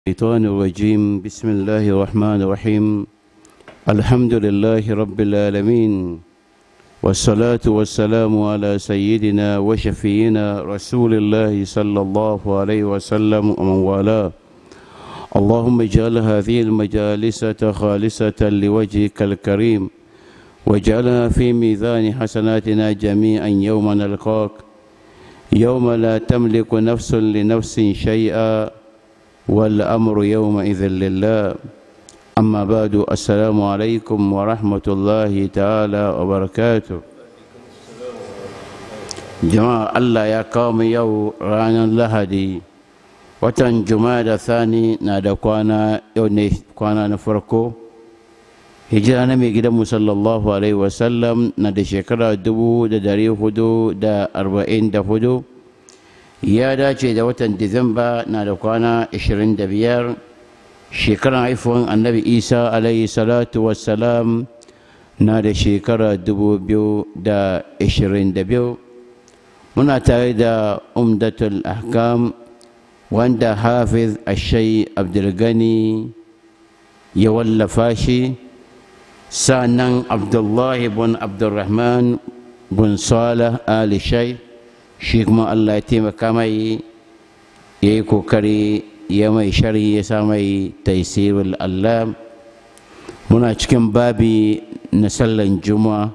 الشيطان الرجيم بسم الله الرحمن الرحيم الحمد لله رب العالمين والصلاة والسلام على سيدنا وشفينا رسول الله صلى الله عليه وسلم ومن والاه اللهم اجعل هذه المجالس خالصة لوجهك الكريم واجعلها في ميزان حسناتنا جميعا يوم نلقاك يوم لا تملك نفس لنفس شيئا والأمر يومئذ لله أما بعد السلام عليكم ورحمة الله تعالى وبركاته جماعة الله يا قوم يو رانا لهدي watan da thani na da kwana yau ne kwana na farko hijira na mai gidanmu sallallahu alaihi wasallam na da shekara dubu da dari hudu da arba'in da hudu ya dace da watan disamba na da kwana ashirin da biyar shekaran haifuwan annabi isa alaihi salatu wassalam na da shekara dubu biyu da ashirin da biyu muna tare da umdatul ahkam wanda hafiz ashai abdulgani ya wallafa shi sa'annan abdullahi bin abdulrahman bin salah ali shai shi kuma allah ya taimaka mai ya yi kokari ya mai shari ya sa mai taisirul allah muna cikin babi na sallan juma'a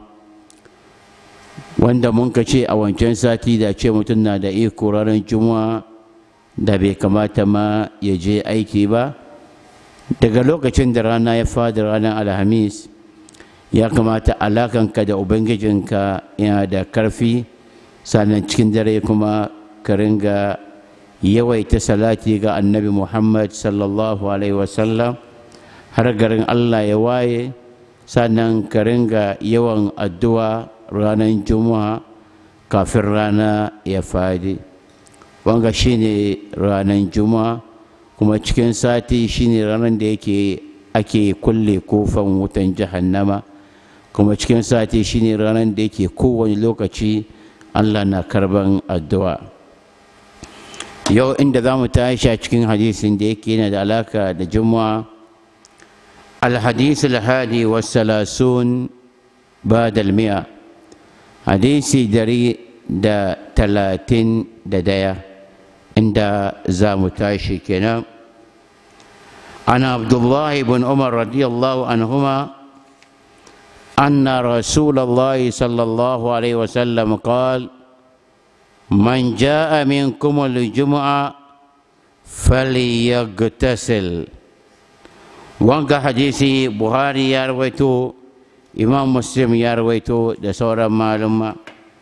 wanda mun ka ce a wancan sati da ce mutum na da iko ranar juma'a da bai kamata ma ya je aiki ba daga lokacin da rana ya fada ranar alhamis ya kamata alakanka da ubangijinka yana da karfi sannan cikin dare kuma ka ringa yawaita salati ga annabi muhammad sallallahu alaihi wasallam har garin allah ya waye sannan ka ringa yawan addu'a ranar juma'a kafin rana ya fadi wanga shine ranar juma'a kuma cikin sati shine ranar da yake ake kulle kofan wutan jahannama kuma cikin sati shine ranar da yake kowane lokaci allah na karban addu'a yau inda za mu tashi a cikin hadisin da yake yana da alaka da juma'a الحديث الهادي والثلاثون بعد المئة حديث دري دا تلاتين دا دايا عند زامتاشي كنا أنا عبد الله بن عمر رضي الله عنهما أن رسول الله صلى الله عليه وسلم قال من جاء منكم الجمعة فليغتسل wanga hadisi buhari ya rawaito imam muslim ya rawaito da sauran malumma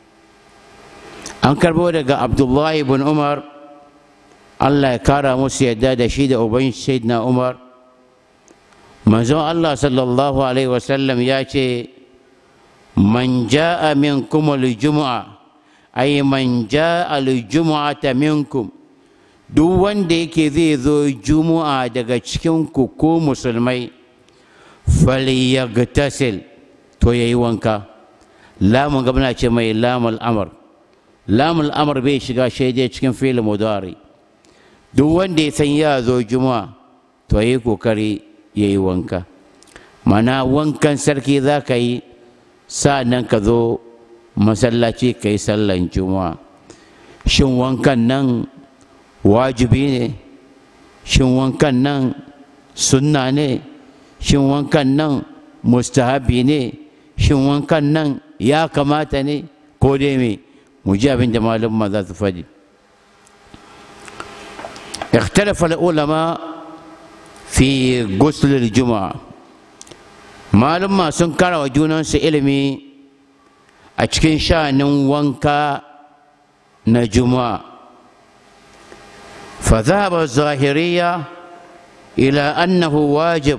an karbo daga abdullahi ibn umar allah ya kara musu yadda da shi da uban na umar manzon allah sallallahu alaihi wasallam ya ce man ja'a minkum al-jumu'a ay man ja'a al-jumu'ata minkum duk wanda yake zai zo juma'a daga cikin ku ko musulmai falyagtasil to yayi wanka lamun gabna ce mai lamul amr lamul amr bai shiga shaidai cikin fi'il mudari duk wanda ya san ya zo juma'a to yayi kokari yayi wanka mana wankan sarki za ka yi nan ka zo masallaci ka yi sallan juma'a shin wankan nan wajibi ne shin wankan nan sunna ne shin wankan nan mustahabi ne shin wankan nan ya kamata ne ko dai me mu ji abin da malumma za su faɗi اختلف العلماء في غسل الجمعة malumma sun kara wa junansu ilimi a cikin sha'anin wanka na juma'a فذهب الظاهرية إلى أنه واجب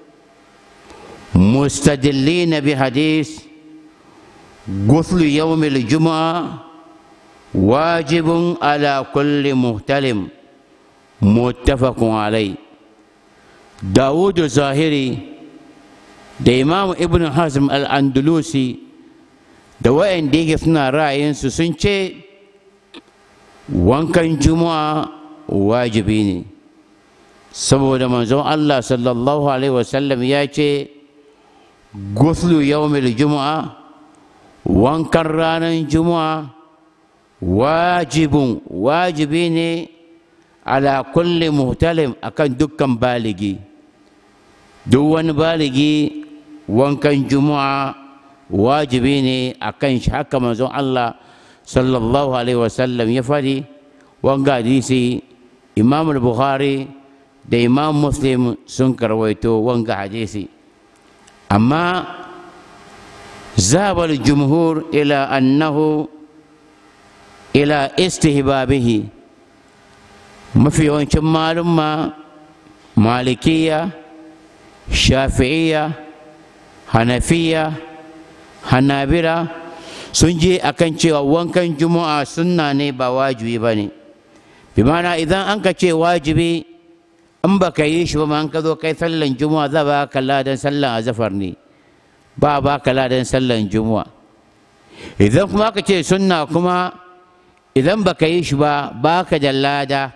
مستدلين بحديث غسل يوم الجمعة واجب على كل مهتلم متفق عليه داود الظاهري da imam ibn hazm al-andalusi da wa'anda yake suna ra'ayinsu sun ce wankan juma'a wajibi ne saboda manzon Allah sallallahu alaihi wasallam ya ce guslu yawmil juma'a wankan ranar juma'a wajibin wajibi ne ala kulli muhtalim akan dukkan baligi duk wani baligi wankan juma'a wajibi ne akan shi haka manzon Allah sallallahu alaihi wasallam ya faɗi wanga hadisi imam bukhari da imam muslim sun karwaito wanga hadisi amma zabar jumhur ila annahu ila istihbabihi mafi yawancin malumma malikiya shafi'iya hanafiya hanabira sun je akan cewa wankan juma'a sunna ne ba wajibi ba ne bi mana idan an ka ce wajibi in ba ka yi shi ba an ka zo kai sallan juma'a za ba ka ladan sallan azafar ne ba ba ka ladan sallan juma'a idan kuma ka ce sunna kuma idan ba ka yi shi ba ba ka da lada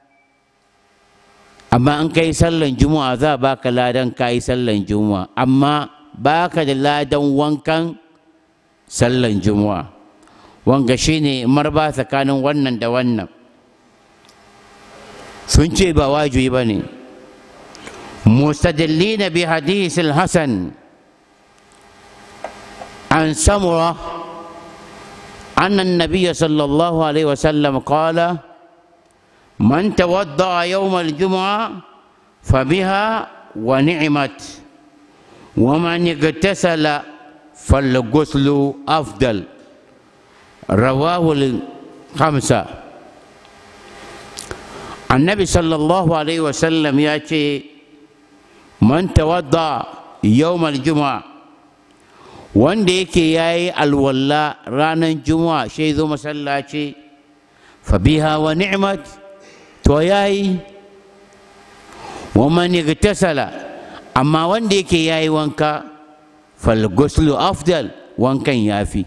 amma an kai sallan juma'a za ba ka ladan ka yi sallan juma'a amma ba ka da ladan wankan sallan juma'a wanga shine marba tsakanin wannan da wannan sun ce ba wajibi ba ne mustadillina bi hadisil hasan an samura أن النبي صلى الله عليه وسلم قال من توضأ يوم الجمعة فبها ونعمت ومن اغتسل فالغسل أفضل رواه الخمسة النبي صلى الله عليه وسلم يأتي من توضأ يوم الجمعة wanda yake ya yi alwalla ranar juma'a shi zo masallaci fabiha wa ni'mat to ya yi wa man tasala amma wanda yake ya yi wanka falguslu afdal wankan ya fi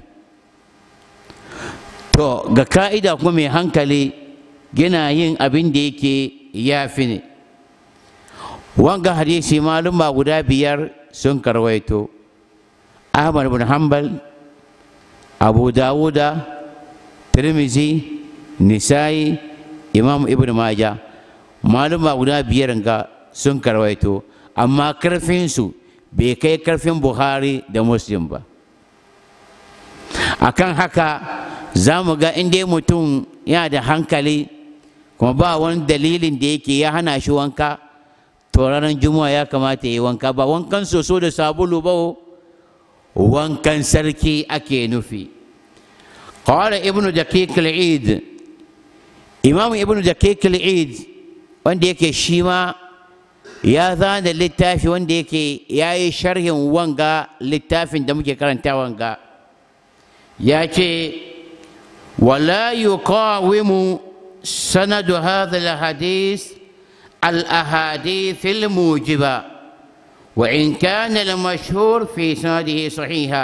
to ga ka'ida kuma mai hankali gina yin abin da yake ya fi ne wanga hadisi maluma guda biyar sun karwaito ahmad bin hanbal abu dawuda tirmizi nisa'i imam ibn maja maluma guda biyar ga sun karwaito amma karfinsu bai kai karfin buhari da muslim ba akan haka za mu ga inda mutum yana da hankali kuma ba wani dalilin da yake ya hana shi wanka to ranar juma'a ya kamata ya yi wanka ba wankan soso da sabulu ba wankan sarki ake nufi qala ibnu daqiq al-eid imam ibnu daqiq al-eid wanda yake shi ma ya zana littafi wanda yake ya yi sharhin wanga littafin da muke karanta wanga ya ce wala yuqawimu sanadu hadha al-hadith al-ahadith al-mujiba وإن كان المشهور في سنده صحيحا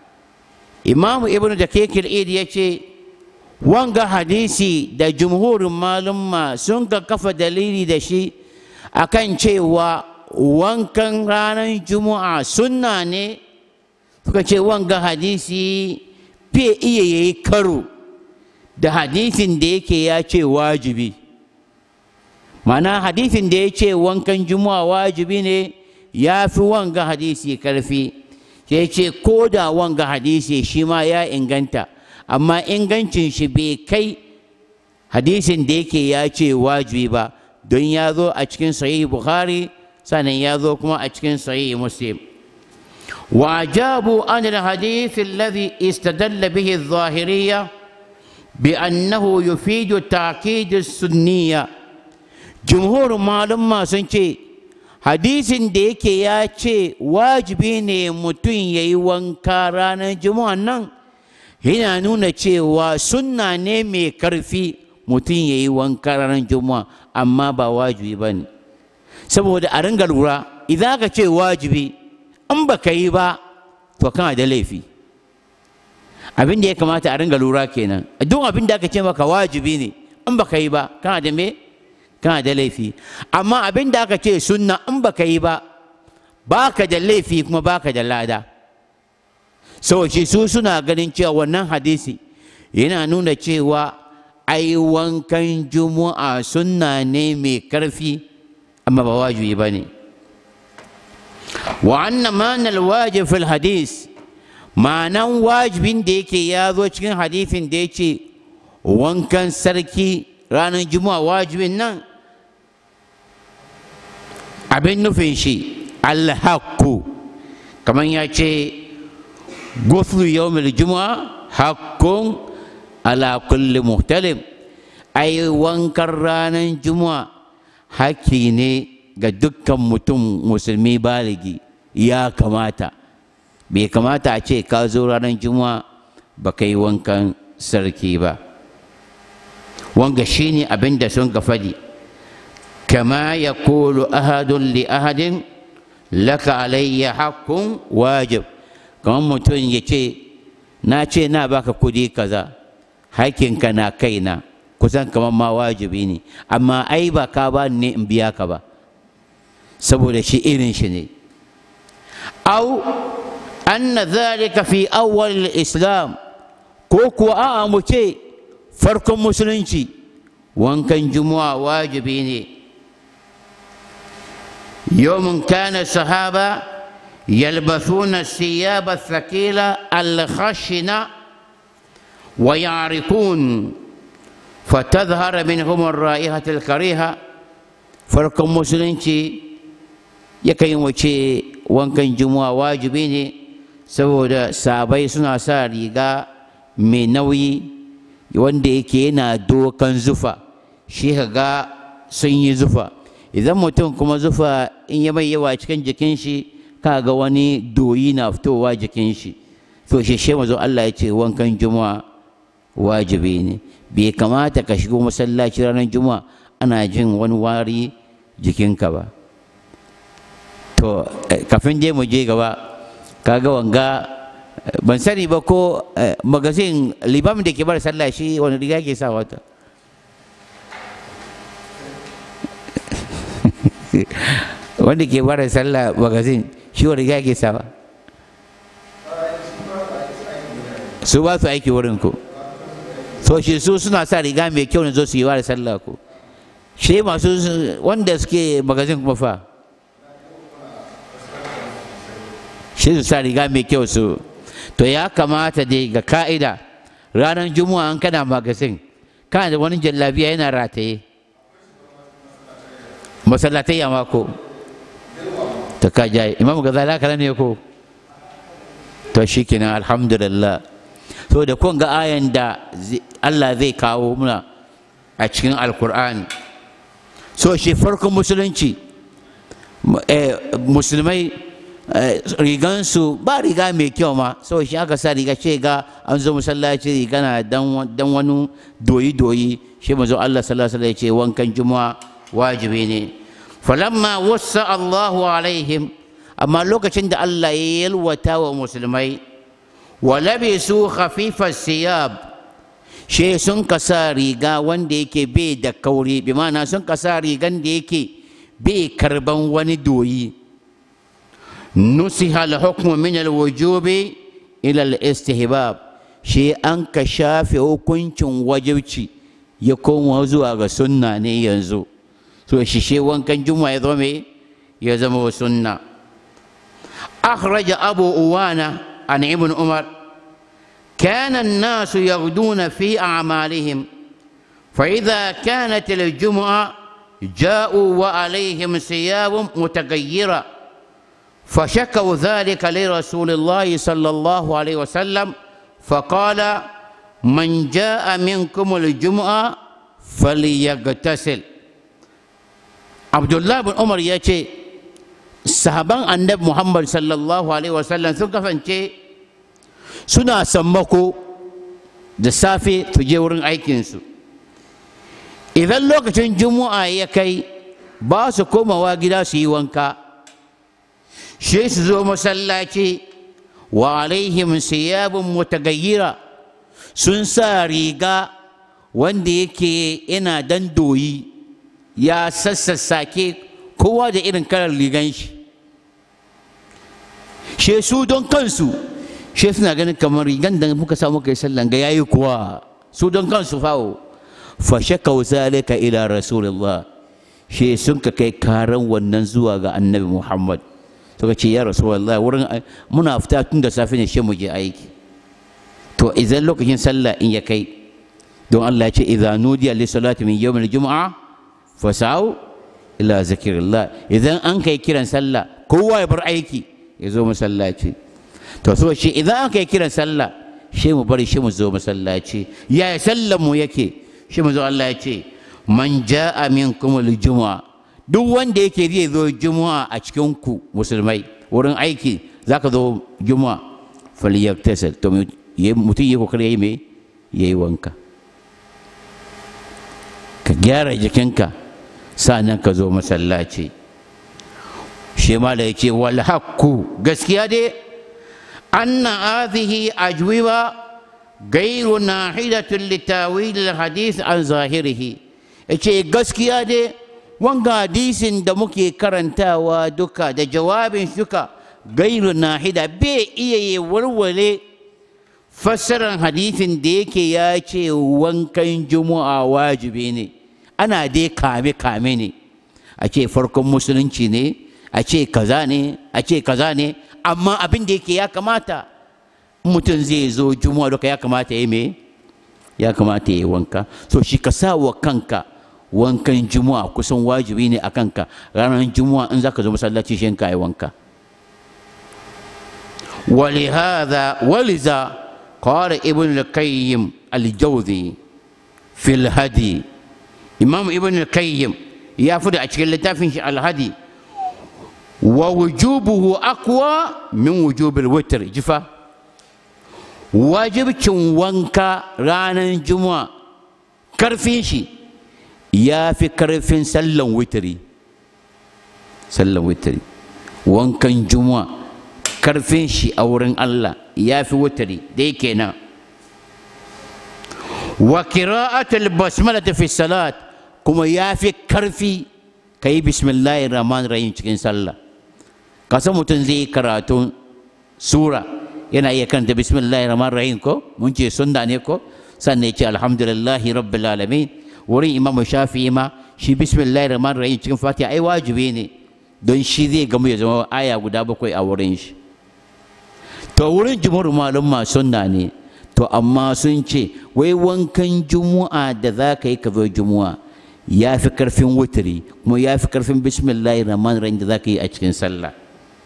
إمام ابن دقيق الإيد يتي وانغا حديثي دا جمهور معلومة سنغا كفا دليلي دا شي أكن cewa wankan ranar juma'a sunna ne suka ce wanga hadisi fiye iya yayi karo da hadisin da yake ya ce wajibi mana hadisin da ya ce wankan juma'a wajibi ne ya fi wanga hadisi karfi sai ce ko da wanga hadisi shi ma ya inganta amma ingancin shi bai kai hadisin da yake ya ce wajibi ba don ya zo a cikin sahih bukhari sannan ya zo kuma a cikin sahih muslim وأجابوا عن الحديث الذي استدل به الظاهرية بأنه يفيد تأكيد السنية جمهور معلومة سنتي hadisin da yake ya ce wajibi ne mutum ya yi wanka ranar juma'a nan yana nuna cewa sunna ne mai karfi mutum ya yi wanka ranar juma'a amma ba wajibi ba ne saboda a ringa lura idan aka ce wajibi in ba ka yi ba to kana da laifi abin da ya kamata a ringa lura kenan duk abin da aka ce maka wajibi ne in ba ka yi ba kana da me kana da laifi amma abin da aka ce sunna in baka yi ba baka da laifi kuma baka da lada sauci su suna ganin cewa wannan hadisi yana nuna cewa ai wankan juma'a sunna ne mai karfi amma ba wajibi ba ne wa anna manal wajib fil hadis ma'anan wajibin da yake ya zo cikin hadisin da ya ce wankan sarki ranar juma'a wajibin nan abin nufin shi alhaku kamar ya ce guslu yawmil juma'a hakkun ala kulli muhtalim ai wankan ranar juma'a hakki ne ga dukkan mutum musulmi baligi ya kamata bai kamata a ce ka zo ranar juma'a ba ka yi wankan sarki ba wanga shine abin da sun ga faɗi kama ya kulu ahadun li ahadin laka alayya hakkun wajib kamar mutum ya ce na ce na baka kudi kaza hakinka na kaina kusan kamar ma wajibi ne amma ai ba ka ba ne in biya ka ba saboda shi irin shi ne au anna zalika fi awwal islam ko kuwa a'a mu ce farkon musulunci wankan juma'a wajibi ne يوم كان الصحابة يلبسون الثياب الثقيلة الخشنة ويعرقون فتظهر منهم الرائحة الكريهة فرق مسلمتي yakan wace wankan juma'a wajibi ne saboda sabai suna sa riga mai nauyi wanda yake yana dokan zufa shi ga sun yi zufa idan mutum kuma zufa in ya mai yawa cikin jikin shi kaga wani doyi na fitowa jikin shi to shi shi mazo Allah ya ce wankan juma'a wajibi ne bai kamata ka shigo masallaci ranar juma'a ana jin wani wari jikinka ba to kafin je mu je gaba kaga wanga ban sani ba ko magazin libam da ke bar sallah shi wani riga ke sa wata wanda ke bara sallah magazin shi wani riga ke sawa su ba su aiki wurin ku so shi su suna sa riga mai kyau ne zo su yi wa sallah ku shi masu wanda suke magazin kuma fa shi su sa riga mai kyau su to ya kamata dai ga ka'ida ranar juma'a an kana magazin kana da wani jallabiya yana rataye masallatai ya mako ta ka jaye imam gazala kana ne ko to shikenan alhamdulillah to da kun ga ayan da Allah zai kawo muna a cikin alkur'ani so shi farkon musulunci musulmai rigansu ba riga mai kyau ma so shi aka sa riga ce ga an zo masallaci riga na dan wani doyi-doyi shi mazo Allah sallallahu alaihi ce wankan juma'a wajibi ne falamma wasa Allahu alaihim amma lokacin da Allah ya yalwata wa musulmai wa labisu khafifas siyab she sun kasa riga wanda yake bai da kauri bi ma'ana sun kasa rigan da yake bai karban wani doyi nusiha al-hukmu min al-wujubi ila al-istihbab shi an ka shafe hukuncin wajibci ya koma zuwa ga sunna ne yanzu to shi she wankan juma ya zama ya zama sunna أخرج أبو أوانة عن ابن عمر كان الناس يغدون في أعمالهم فإذا كانت الجمعة جاءوا وعليهم ثياب متغيرة فشكوا ذلك لرسول الله صلى الله عليه وسلم فقال من جاء منكم الجمعة فليغتسل عبد الله بن عمر يأتي sahaban annabi muhammad sallallahu alaihi wasallam sun kasance suna sammako da safe su je wurin aikinsu idan lokacin juma'a ya kai ba su komawa gida su yi wanka shi su zo masallaci wa alaihim siyabun mutagayyira sun sa riga wanda yake yana dan doyi ya sassassake kowa da irin kalar ligan shi she su don kansu she suna ganin kamar rigan da muka samu kai sallan ga yayi kuwa su don kansu fawo fa shakau zalika ila rasulullah she sun ka kai karan wannan zuwa ga annabi muhammad suka ce ya rasulullah wurin muna fita tun da safe ne she mu je aiki to idan lokacin sallah in ya kai don Allah ya ce idza nudiya li salati min yawmil jumu'a fasau ila zikrillah idan an kai kiran sallah kowa ya bar aiki ya zo masallaci to so shi idan an kai kiran sallah shi mu bari shi mu zo masallaci yaya sallan mu yake shi mu zo Allah ya ce man ja'a minkum al-jumu'a duk wanda yake zai zo juma'a a cikin ku musulmai wurin aiki zaka zo juma'a falyaktasal to mutum yi kokari yayi me yayi wanka ka gyara jikinka sa'annan ka zo masallaci shi ma da yake wal haqqu gaskiya dai anna hadhihi ajwiba gairu nahidatun litawil hadith an zahirihi yace gaskiya dai wanga hadisin da muke karantawa duka da jawabin duka gairu nahida bai iya yi warware fassarar hadisin da yake ya ce wankan juma'a wajibi ne ana dai kame-kame ne a ce farkon musulunci ne a ce kaza ne a ce kaza ne amma abin da yake ya kamata mutum zai zo juma'a duka ya kamata ya me ya kamata ya yi wanka so shi ka sa wa kanka wankan juma'a kusan wajibi ne a kanka ranar juma'a in za ka zo masallaci shi ka yi wanka ولهذا ولذا قال ابن القيم الجوزي في الهدي إمام ابن القيم يأخذ أشكال لتافن الهدي ووجوبه أقوى من وجوب الوتر جفا واجب وانكا رانا الجمعة كرفين شي يا في كرفين سلم وتري سلم وتري وانكا الجمعة karfin shi a wurin Allah ya fi wutari dai kenan wa qira'atul basmala fi salat kuma ya fi karfi kai bismillahir rahmanir rahim cikin sallah ka san mutum zai yi karatun sura yana iya karanta bismillahir rahmanir rahim ko mun ce sunna ne ko sannan ya ce alhamdulillahi rabbil alamin wurin imamu shafi'i ma shi bismillahir rahmanir rahim cikin fatiha ai wajibi ne don shi zai gamu ya zama aya guda bakwai a wurin shi to wurin jumhur malum sunna ne to amma sun ce wai wankan jumu'a da za ka yi ka zo jumu'a ya fi karfin wutiri kuma ya fi karfin bismillahi rahman rahim da za ka yi a cikin sallah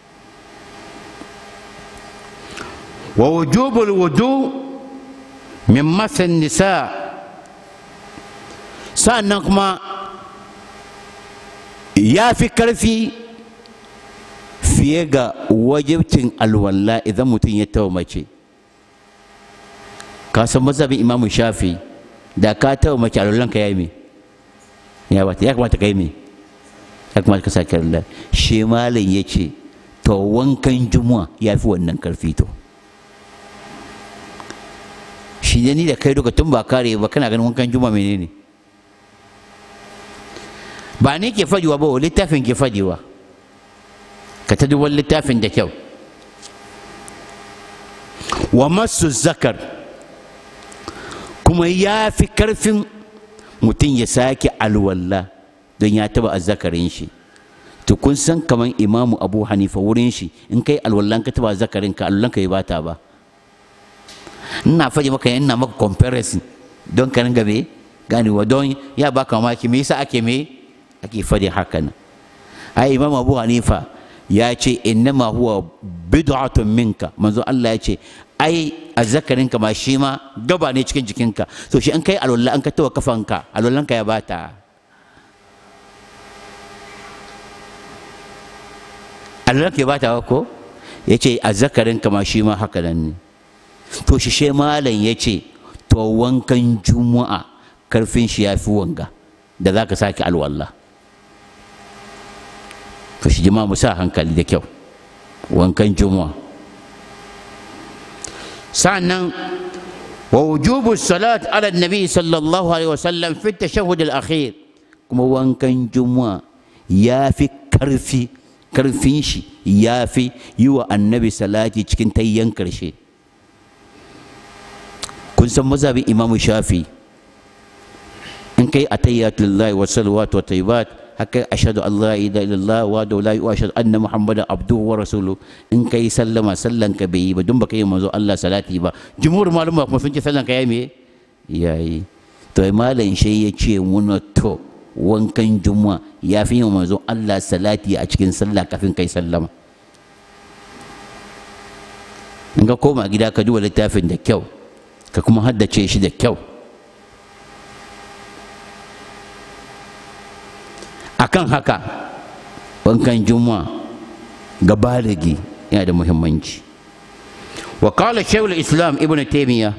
wa wujubul wudu min masan nisa sannan kuma ya fi karfi fiye ga wajibcin alwala idan mutum ya tawa mace ka san mazhabin imamu shafi da ka tawa mace alwalanka ya yi me ya bata ya kamata ka yi me ya kamata ka sake alwala shi malam ya ce to wankan juma'a ya fi wannan karfi to shi ne ni da kai duka tun ba kare ba kana ganin wankan juma'a menene ba ne ke fajiwa ba littafin ke fajiwa ka ta duban littafin da kyau wa masu zakar kuma ya fi karfin mutum ya sake alwalla don ya taba azzakarin shi to kun san kamar imamu abu hanifa wurin shi in kai alwallan ka taba zakarin ka alwallan ka yi bata ba ina faɗi maka ina maka comparison don ka ringa me ganewa don ya baka mamaki me yasa ake me ake faɗi haka nan ai imam abu hanifa ya ce innama huwa bid'atun minka manzo Allah ya ce ai azzakarinka ma shi ma gaba ne cikin jikinka to shi an kai alwala an ka tawa kafanka alwallanka ya bata alwallanka ya bata ko ya ce azzakarinka ma shi ma haka nan ne to shi she malam ya ce to wankan juma'a karfin shi ya fi wanga da za ka sake alwallah to shi jama'a mu sa hankali da kyau wankan juma'a sa'annan wa wujubu salat ala nabi sallallahu alaihi wasallam fi tashahhud al-akhir kuma wankan juma'a ya fi karfi karfin shi ya fi yi wa annabi salati cikin tayyan karshe kun san mazhabin imamu shafi in kai atayyatullahi wa salawatu wa tayyibat haka ashhadu an la ilaha illallah wa da la wa ashhadu anna muhammadan abduhu wa rasuluhu in kai sallama sallan ka bai yi ba dun baka yi manzo Allah salati ba jumhur maluma kuma sun ce sallan ka yayi me yayi to malam shi ya ce muna to wankan juma'a ya fi yin manzo Allah salati a cikin sallah kafin kai sallama in ka koma gida ka duba littafin da kyau ka kuma haddace shi da kyau akan haka wankan juma'a ga baligi yana da muhimmanci wa qala shaykhul islam ibnu taymiya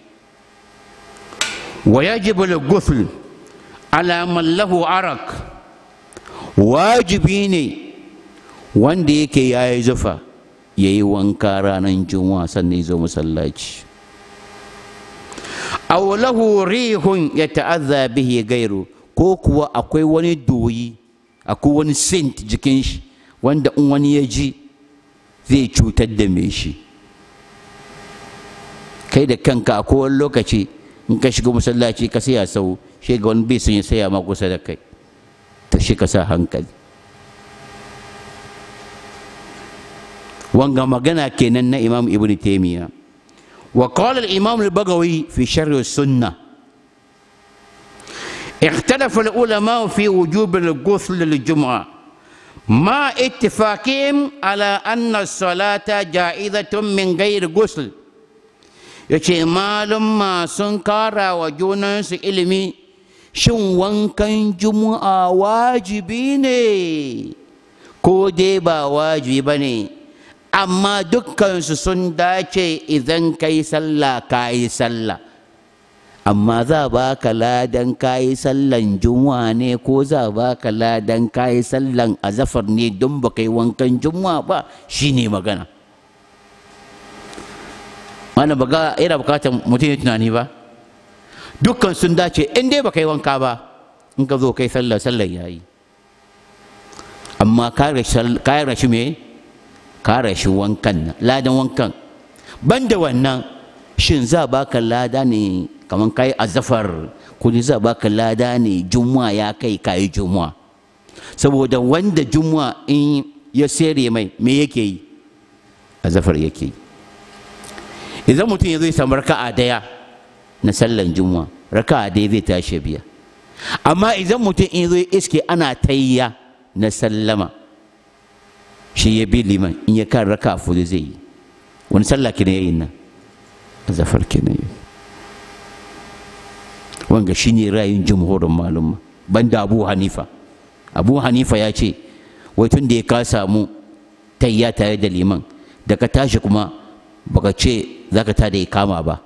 wa yajibu al-ghusl ala man lahu arak wajibi ne wanda yake yayi zufa yayi wanka ranar juma'a sannan ya zo masallaci aw lahu rihun yata'adha bihi gairu ko kuwa akwai wani doyi akwai wani scent jikin shi wanda in wani ya ji zai cutar da mai shi kai da kanka a kowane lokaci in ka shiga masallaci ka saya sau shi ga wani bai sun ya saya ma kusa da kai ta shi ka sa hankali wanga magana kenan na imam ibn taymiya wa qala al imam al bagawi fi sharh sunnah اختلف العلماء في وجوب الغسل للجمعة مع اتفاقهم على أن الصلاة جائزة من غير غسل yace malum ma sun kara wa junansu ilimi shin wankan juma'a wajibi ne ko dai ba wajibi ba ne amma dukkansu sun dace idan kai sallah ka yi sallah amma za ba ka ladan kayi sallan juma'a ne ko za ba ka ladan kayi sallan azafar ne don ba kai wankan juma'a ba shine magana mana baga yana bukatar mutum ya tunani ba dukkan sun dace in dai ba kai wanka ba in ka zo kai sallar sallar yayi amma ka rashi me ka rashi wankan ladan wankan banda wannan shin za ba ka lada ne kamar kai azafar kudi za baka lada ne juma'a ya kai kayi juma'a saboda wanda juma'a in ya sere mai me yake yi azafar yake yi idan mutum ya zo ya samu raka'a daya na sallan juma'a raka'a daya zai tashi biya amma idan mutum in zo ya iske ana tayya na sallama shi ya bi liman in ya kan raka'a fudu zai yi wani sallah kina yayin nan azafar kina yayi wanga shine ra'ayin jumhurin malum banda abu hanifa abu hanifa ya ce wai tun da ya ka samu tayya tare da liman da ka tashi kuma baka ce za ka ta da kama ba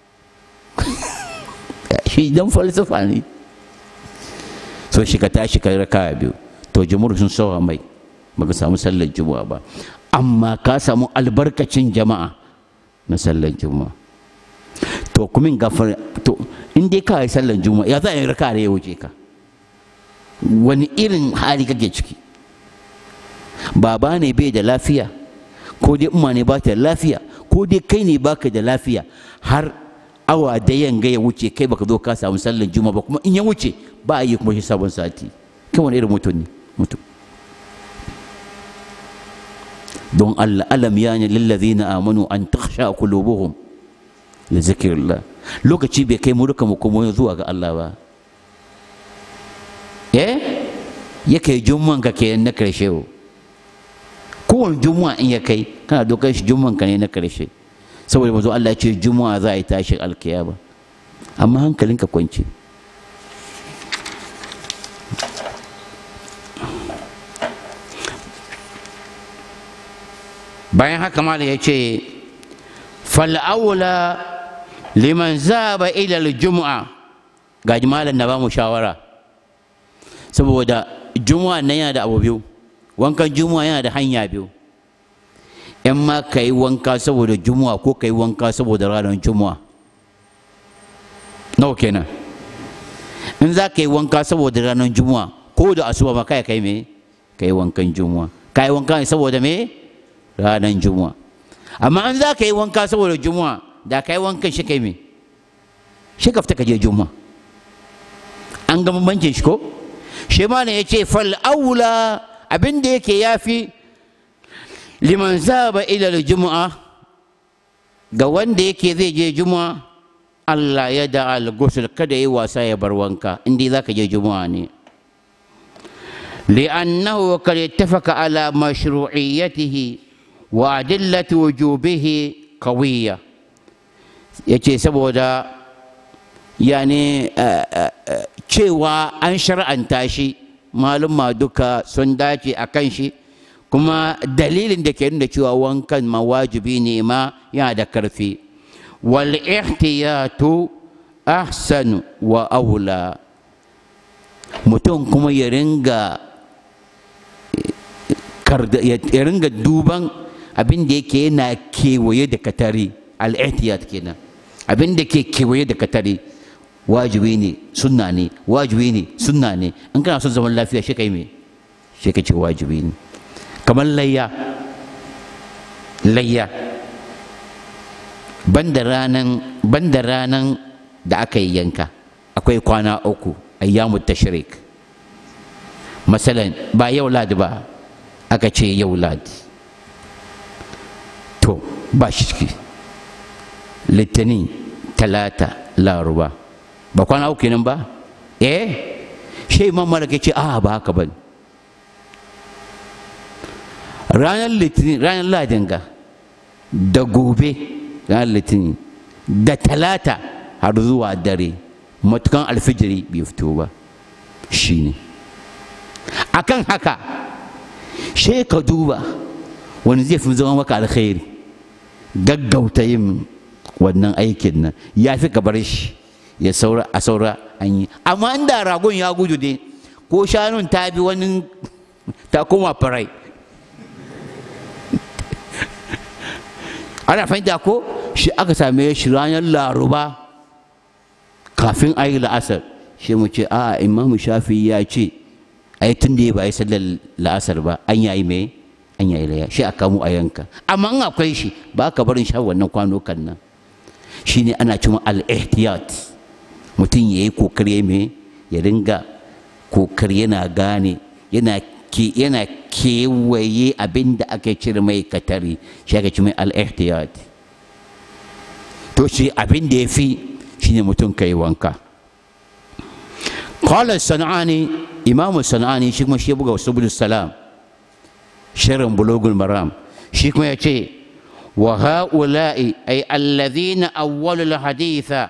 shi dan falsafa ne so shi ka tashi ka raka biyu to jumhur sun sawa mai baka samu sallar juma'a ba amma ka samu albarkacin jama'a na sallar juma'a to kuma gafar to in dai ka yi sallar juma'a ya za a yi raka da ya wuce ka wani irin hali kake ciki baba ne bai da lafiya ko dai umma ne ba ta da lafiya ko dai kai ne baka da lafiya har awa da yanga ya wuce kai baka zo ka samu sallar juma'a ba kuma in ya wuce ba a yi kuma shi sabon sati kan wani irin mutum ne mutum don Allah alam ya ne lillazina amanu an takhsha qulubuhum li zikrillah lokaci bai kai mu duka mu kuma zuwa ga Allah ba eh yake jumman ka ke na karshe kowane juma'a in ya kai kana dokar shi jumman ka ne na karshe saboda mazo Allah ya ce juma'a za a yi tashin alkiyama amma hankalinka kwance bayan haka mala ya ce fal'aula liman zaba ilal juma'a ga malam na ba mu shawara saboda juma'a nan yana da abu biyu wankan juma'a yana da hanya biyu in ma ka yi wanka saboda juma'a ko ka yi wanka saboda ranar juma'a nawa kenan in za ka yi wanka saboda ranar juma'a ko da asuba ma kai kai me ka yi wankan juma'a ka yi wanka saboda me ranar juma'a amma in za ka yi wanka saboda juma'a da ka yi wankan shi kai me shi ka fita ka je juma'a an ga bambancin shi ko shi ma ne ya ce fal aula abin da yake yafi liman zaba ila juma'a ga wanda yake zai je juma'a Allah ya da al-ghusl kada yi wasa ya bar wanka inda za ka je juma'a ne li'annahu kad ittafaqa ala mashru'iyyatihi wa adillati wujubihi qawiyya yace saboda yani cewa an shar'anta shi maluma duka sun dace a kan shi kuma dalilin da ke nuna cewa wankan ma wajibi ne ma yana da karfi wal ihtiyatu ahsanu wa aula mutum kuma ya ringa ya ringa duban abin da yake yana kewaye da katari al-ihtiyat kenan abin da ke kewaye da katari wajibi ne sunna ne wajibi ne sunna ne in kana son zaman lafiya shi kai me shi ka ce wajibi ne kamar layya layya banda ranan banda ranan da aka yi yanka akwai kwana uku ayyamu tashrik masalan ba yau ladi ba aka ce yau ladi to ba shi ciki litinin talata laruba ba kwana uku nan ba eh shi imam malik ya ce a ba haka ba ranar litinin ranar ladin ga da gobe ranar litinin da talata har zuwa dare matukan alfijiri bai fito ba shi ne akan haka shi ka duba wani zai fi zama maka alkhairi gaggauta yin wannan aikin nan ya fi ka bar shi ya saura a saura an yi amma inda ragon ya gudu ne ko shanun ta bi wani ta koma farai ana fahimta ko shi aka same shi ranar laruba kafin a yi la'asar shi mu ce a imamu shafi ya ce ai tun da ya ba yi sallar la'asar ba an yayi mai an yayi laya shi a kamo a yanka amma in akwai shi ba ka barin sha wannan kwanukan nan shine ana cima al-ihtiyat mutum ya yi kokari mai ya ringa kokari yana gane yana ke yana kewaye abin da aka cire mai katari shi aka ci mai al-ihtiyat to shi abin da ya fi shine mutum ka yi wanka qala sanani imam sanani shi kuma shi buga subul salam shirin bulugul maram shi kuma ya ce wa ha'ula'i ay alladhina awwalul haditha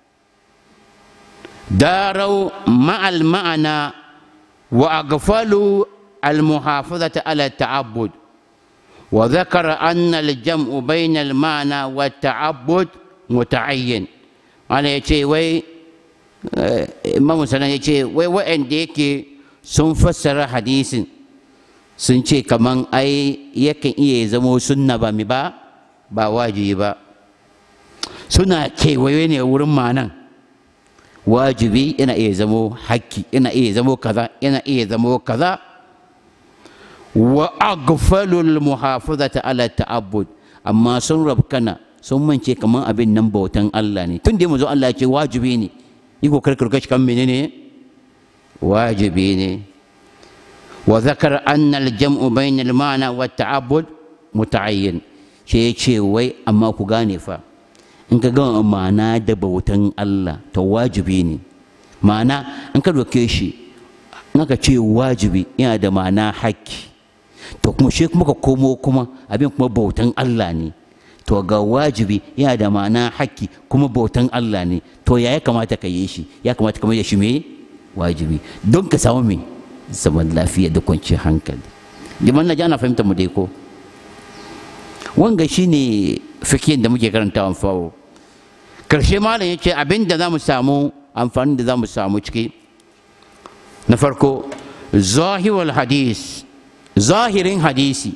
داروا مع المعنى وأغفلوا المحافظة على التعبد وذكر أن الجمع بين المعنى والتعبد متعين أنا يتي وي إمام سنة يتي وي وين ديكي sun fassara hadisin sun ce kaman ai yakan iya zamo sunna ba mi ba ba wajibi ba suna kewaye ne wurin manan wajibi yana iya zamo hakki yana iya zamo kaza yana iya zamo kaza wa aghfalul muhafazata ala ta'abbud amma sun rabkana sun mance kaman abin nan bautan Allah ne tun da mu zo Allah ya ce wajibi ne yi kokar karkashi kan menene wajibi ne wa zakar anna al-jam'u bayna al-ma'na wa ta'abbud muta'ayyin shi ya ce wai amma ku gane fa in ka gama ma'ana da bautan Allah to wajibi ne ma'ana in ka doke shi in aka ce wajibi yana da ma'ana haƙƙi to kuma shi kuma ka komo kuma abin kuma bautan Allah ne to ga wajibi yana da ma'ana haƙƙi kuma bautan Allah ne to ya ya kamata ka yi shi ya kamata ka mai da shi me wajibi don ka samu me zaman lafiya da kwanciyar hankali liman na ji ana fahimtar mu dai ko wanga shine fikihin da muke karantawan fawo karshe malam yace abin da za mu samu amfani da za mu samu ciki na farko zahirul hadis zahirin hadisi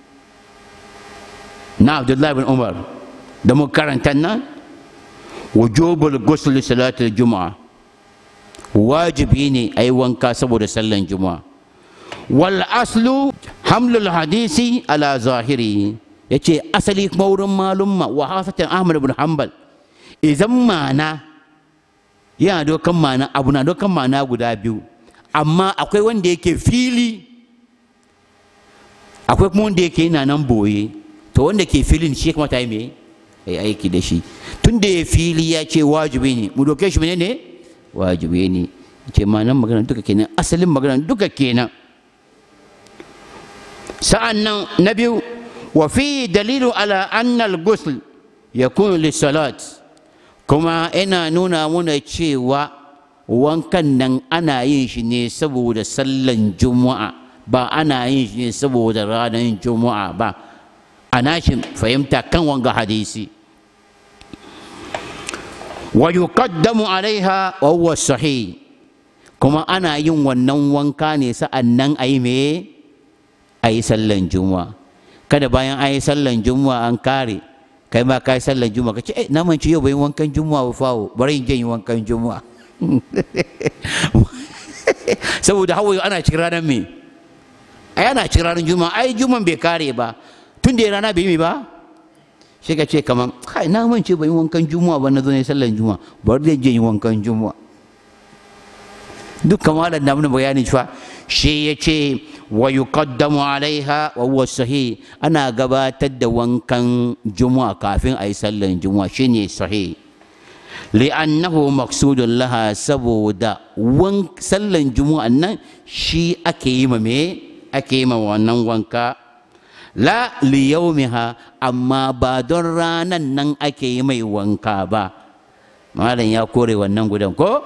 na abdullahi bin umar da mu karanta nan wujubul ghusl salatul juma'a wajibi ne a yi wanka saboda sallan juma'a wal aslu hamlul hadisi ala zahiri ya ce asali kuma wurin malumma wa hasatan ahmad ibn hanbal idan mana yana dokan mana abu na dokan mana guda biyu amma akwai wanda yake fili akwai kuma wanda yake yana nan boye to wanda ke filin shi kuma ta yi me ya aiki da shi tun da ya fili ya ce wajibi ne mu doke shi ne wajibi ne ce ma'anar magana duka kenan asalin magana duka kenan sa'an nan na biyu wa fi dalilu ala annal ghusl yakunu lissalat kuma ina nuna muna cewa wankan nan ana yin shi ne saboda sallan juma'a ba ana yin shi ne saboda ranar juma'a ba ana shi fahimta kan wanga hadisi wa yuqaddamu alaiha wa huwa sahih kuma ana yin wannan wanka ne sa'an nan a yi me a yi sallan juma'a kada bayan an yi sallan juma'a an kare kai ma ka yi sallan juma'a ka ce eh na manci yau bai wankan juma'a ba fawo bari in je yi wankan juma'a saboda hawaye ana cikin ranar me ai ana cikin ranar juma'a ai juma'a bai kare ba tun da rana bai yi ba shi ka ce kaman kai na manci bai yi wankan juma'a ba na zo ne sallan juma'a bari zai je yi wankan juma'a duk kamalan da mun bayani cewa shi ya ce wa yuqaddamu alaiha wa huwa sahih ana gabatar da wankan juma'a kafin a yi sallan juma'a shine sahih li'annahu maqsudun laha saboda wan sallan juma'a nan shi ake yi ma me ake yi ma wannan wanka la li yawmiha amma ba don ranan nan ake yi mai wanka ba malam ya kore wannan gudan ko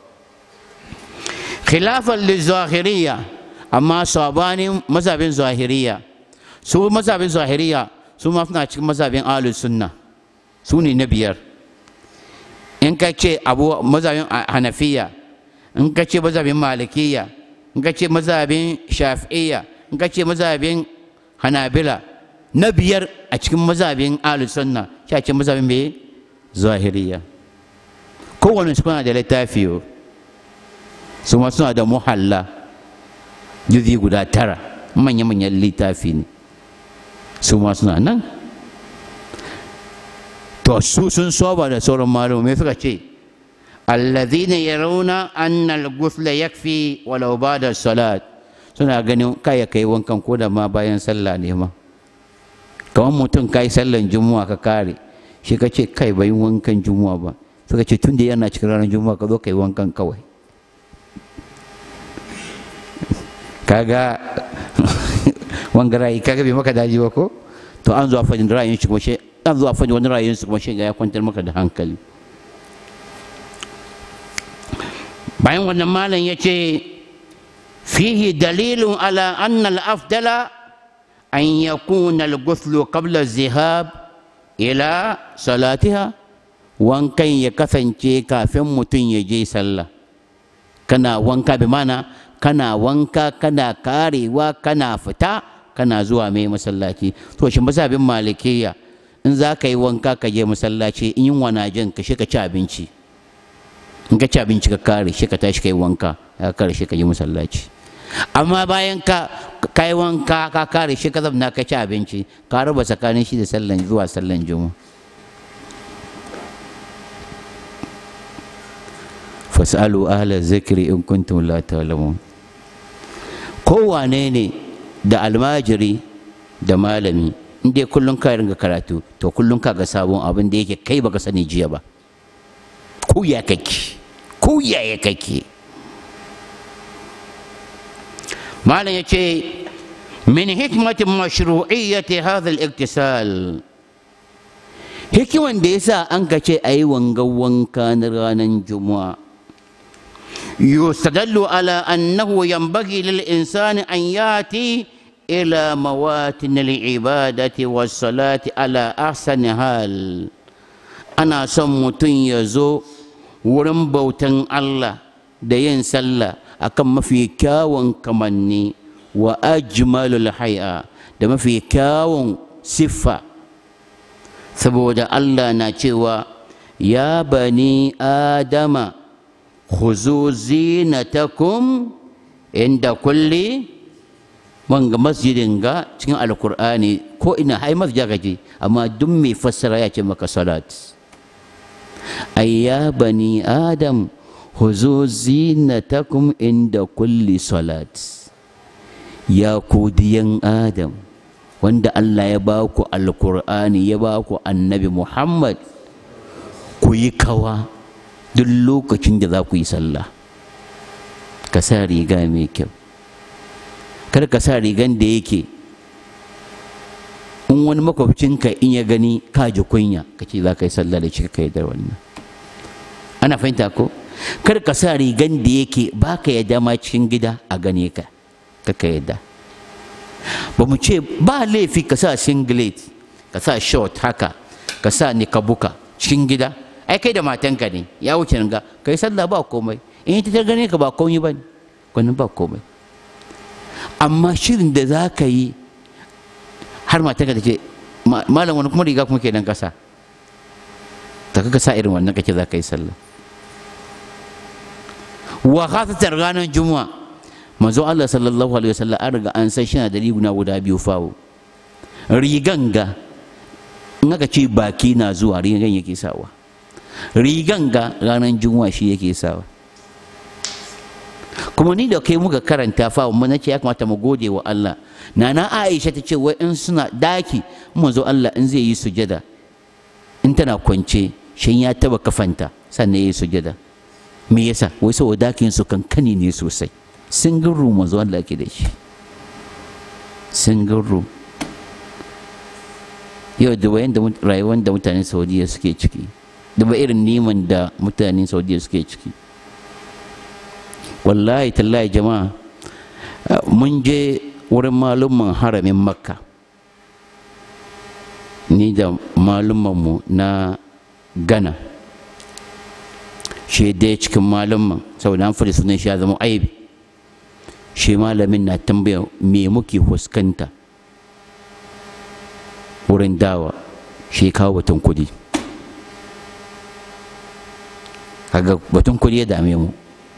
khilafan lizahiriya amma sabanin mazhabin zahiriya su mazhabin zahiriya su ma suna cikin mazhabin ahlus sunna su ne na biyar in ka ce abu mazhabin hanafiya in ka ce mazhabin malikiya in ka ce mazhabin shafi'iyya in ka ce mazhabin hanabila na biyar a cikin mazhabin ahlus sunna shi a cikin mazhabin me zahiriya kowane su kuna da littafi su ma suna da muhalla juzi guda tara manya-manyan littafi ne su ma suna nan to su sun soba da sauran malumai suka ce alladhina yarawna anna al-ghusla yakfi walau ba'da salat suna ganin kai kai wankan ko da ma bayan sallah ne ma kamar mutum kai sallan juma'a ka kare shi ka ce kai bai wankan juma'a ba suka ce tun da yana cikin ranar juma'a ka zo kai wankan kawai kaga wanga ra'ayi kaga bai maka daji ba ko to an zuwa fadin ra'ayin shi kuma shi an zuwa fadin wani ra'ayin su kuma shi ya kwantar maka da hankali bayan wannan malam ya ce fihi dalilun ala anna al-afdala an yakuna al-ghuslu qabla zihab ila salatiha wankan ya kasance kafin mutum ya je sallah kana wanka bi mana kana wanka kana karewa kana fita kana zuwa mai masallaci to shi mazhabin malikiya in za ka yi wanka ka je masallaci in yin wana jin ka shi ka ci abinci in ka ci abinci ka kare shi ka tashi ka yi wanka ya kare shi ka yi masallaci amma bayan ka ka yi wanka ka kare shi ka zamna ka ci abinci ka raba tsakanin shi da sallan zuwa sallan juma'a fasalu ahla zikri in kuntum la ta'lamun kowane ne da almajiri da malami in dai kullum ka ringa karatu to kullum ka ga sabon abin da yake kai baka sani jiya ba ku ya kake ku ya ya kake malam ya ce min hikmatin mashru'iyyati hadha al-iktisal hikiman da yasa an ka ce ayi wanga wanka na ranar juma'a يستدل على أنه ينبغي للإنسان أن يأتي إلى مواتن العبادة والصلاة على أحسن حال أنا سمتن يزو ورمبوتن الله دين سلا أكم في كاون كمني وأجمل الحياة دم في كاون صفة saboda Allah na cewa ya bani adama khuzu zinatakum inda kulli wanga masjidin ga cikin alkur'ani ko ina hai masjid gaji amma duk mai fassara ya ce maka salat ayya bani adam huzu zinatakum inda kulli salat ya ku diyan adam wanda Allah ya ba ku alkur'ani ya ba ku annabi Muhammad ku yi kawa duk lokacin da za ku yi sallah ka sa riga mai kyau kar ka sa rigan da yake in wani makwabcinka in ya gani ka ji kunya ka ce za ka yi sallah da shi ka yi da wannan ana fahimta ko kar ka sa rigan da yake ba ka yadda ma cikin gida a gane ka ka ka yadda ba mu ce ba laifi ka sa singlet ka sa short haka ka sa nikabuka cikin gida ai kai da matanka ne ya wuce ga kai sallah ba komai in ita ta gane ka ba komai ba ne wannan ba komai amma shirin da za ka yi har matanka ta ce malam wani kuma riga kuma kenan kasa ta kaka sa irin wannan kake za ka yi sallah wa khasatan ranar juma'a manzo Allah sallallahu alaihi wasallam an riga an san shi da riguna guda biyu fawo rigan ga in aka ce baki na zuwa rigan yake sawa rigan ga ranar juma'a shi yake sawa kuma ni da kai muka karanta fawo mun ce ya kamata mu gode wa Allah nana Aisha ta ce wai in suna daki manzo Allah in zai yi sujada in tana kwance shin ya taba kafanta sannan yayi sujada me yasa wai saboda dakin su kankani ne sosai single room manzo Allah ke da shi single room yau da wayan da rayuwar da mutanen Saudiya suke ciki da ba irin neman da mutanen Saudiya suke ciki wallahi tallahi jama'a mun je wurin malumman haramin makka ni da mu na gana shi dai cikin malumman saboda an faɗi sunan shi ya zama aibi shi malamin na tambaya me muke fuskanta wurin dawa shi kawo batun kudi kaga batun kudi ya dame mu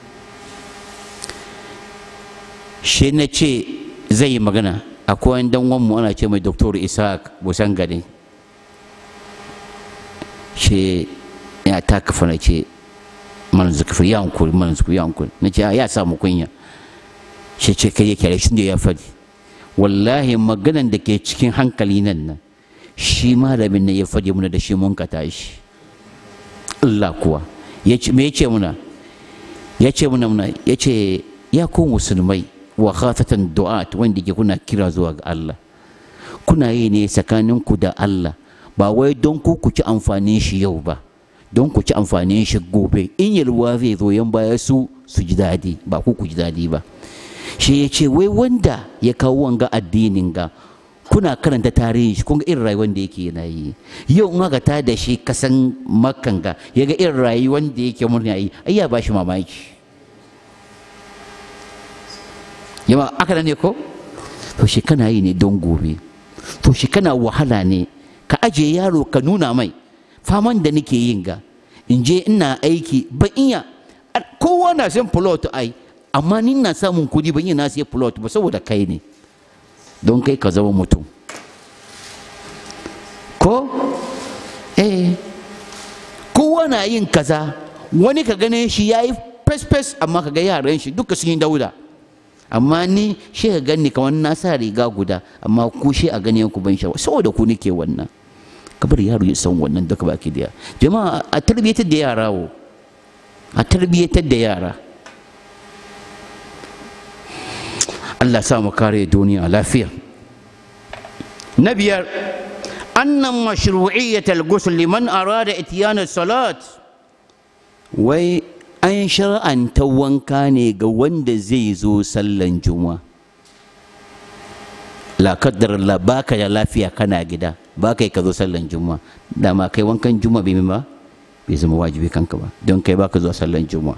shi na ce zai yi magana akwai wani dan mu ana ce mai doktor isaac busan gari shi ya ta kafa na ce mana zukufi ya hankuri mana zukufi ya hankuri na ce ya samu kunya shi ce kai yake shi da ya faɗi wallahi maganan da ke cikin hankali nan nan shi malamin nan ya faɗi muna da shi mun ka tashi Allah kuwa me ya ce muna ya ce muna muna ya ce ya ku musulmai wa khasatan du'at wanda ke kuna kira zuwa ga Allah kuna yi ne tsakaninku da Allah ba wai don ku ku ci amfanin shi yau ba don ku ci amfanin shi gobe in yalwa zai zo yan baya su su ji daɗi ba ku ku ji daɗi ba shi ya ce wai wanda ya kawo wanga addinin ga kuna karanta tarihin shi kun ga irin rayuwar da yake yana yi yau in aka ta da shi kasan makan ga ya ga irin rayuwar da yake murna yi ai ya ba shi mamaki yawa aka ne ko to shi kana yi ne don gobe to shi kana wahala ne ka aje yaro ka nuna mai faman da nake yin ga in je ina aiki ba iya kowa na san plot ai amma ni na samun kudi ban yi na sai plot ba saboda kai ne don kai ka zama mutum ko eh kowa na yin kaza wani ka gane shi ya yi fes-fes amma ka ga yaran shi duka sun yi dauda amma ni shi ka gani kamar na sa riga guda amma ku shi a gani ku ban shawa saboda ku nake wannan kabar yaro ya san wannan duka baki daya jama'a a tarbiyyatar da yara wo a tarbiyyatar da yara Allah sa mu kare duniya lafiya na biyar annan mashru'iyyat al-ghusl liman arada ityan salat wai an shar'anta wanka ne ga wanda zai zo sallan juma'a la kaddar Allah baka da lafiya kana gida baka ka zo sallan juma'a dama kai wankan juma'a bai ba bai zama wajibi kanka ba don kai baka zuwa sallan juma'a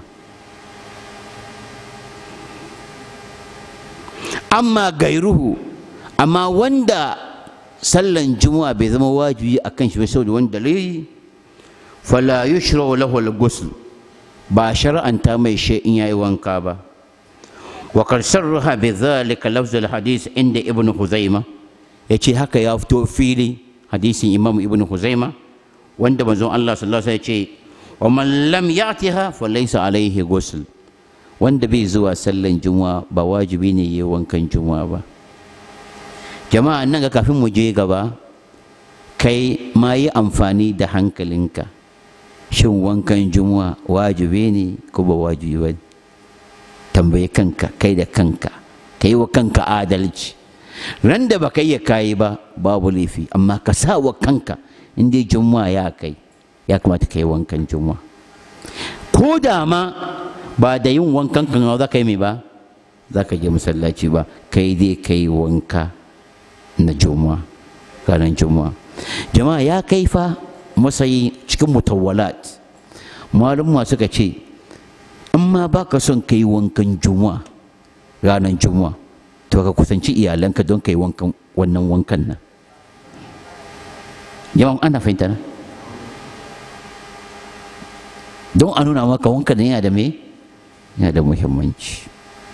amma gairuhu amma wanda sallan juma'a bai zama wajibi a kan shi ba saboda wani dalili fala yushra lahu al-ghusl ba shar'anta mai shi in yayi wanka ba wa qad sarraha bi dhalika lafz al hadith inda ibn huzaima yace haka ya fito fili hadisin imam ibn huzaima wanda manzon Allah sallallahu alaihi wasallam ya ce wa man lam ya'tiha fa laysa alaihi ghusl wanda bai zuwa sallan juma'a ba wajibi ne yi wankan juma'a ba jama'a nan ga kafin mu je gaba kai ma yi amfani da hankalinka shin wankan juma'a wajibi ne ko ba wajibi ba tambayi kanka kai da kanka ka yi wa kanka adalci ran da ba kai ya kayi ba babu laifi amma ka sa wa kanka in dai juma'a ya kai ya kamata ka yi wankan juma'a ko da ma ba da yin wankan kan za ka yi mai ba za ka je masallaci ba kai dai ka yi wanka na juma'a ranar juma'a jama'a ya kai fa masayi cikin mutawwalat malumma suka ce in ma ba ka son ka yi wankan juma'a ranar juma'a to ka kusanci iyalanka don ka yi wankan wannan wankan nan yawan ana fahimta na don a nuna maka wankan yana da me yana da muhimmanci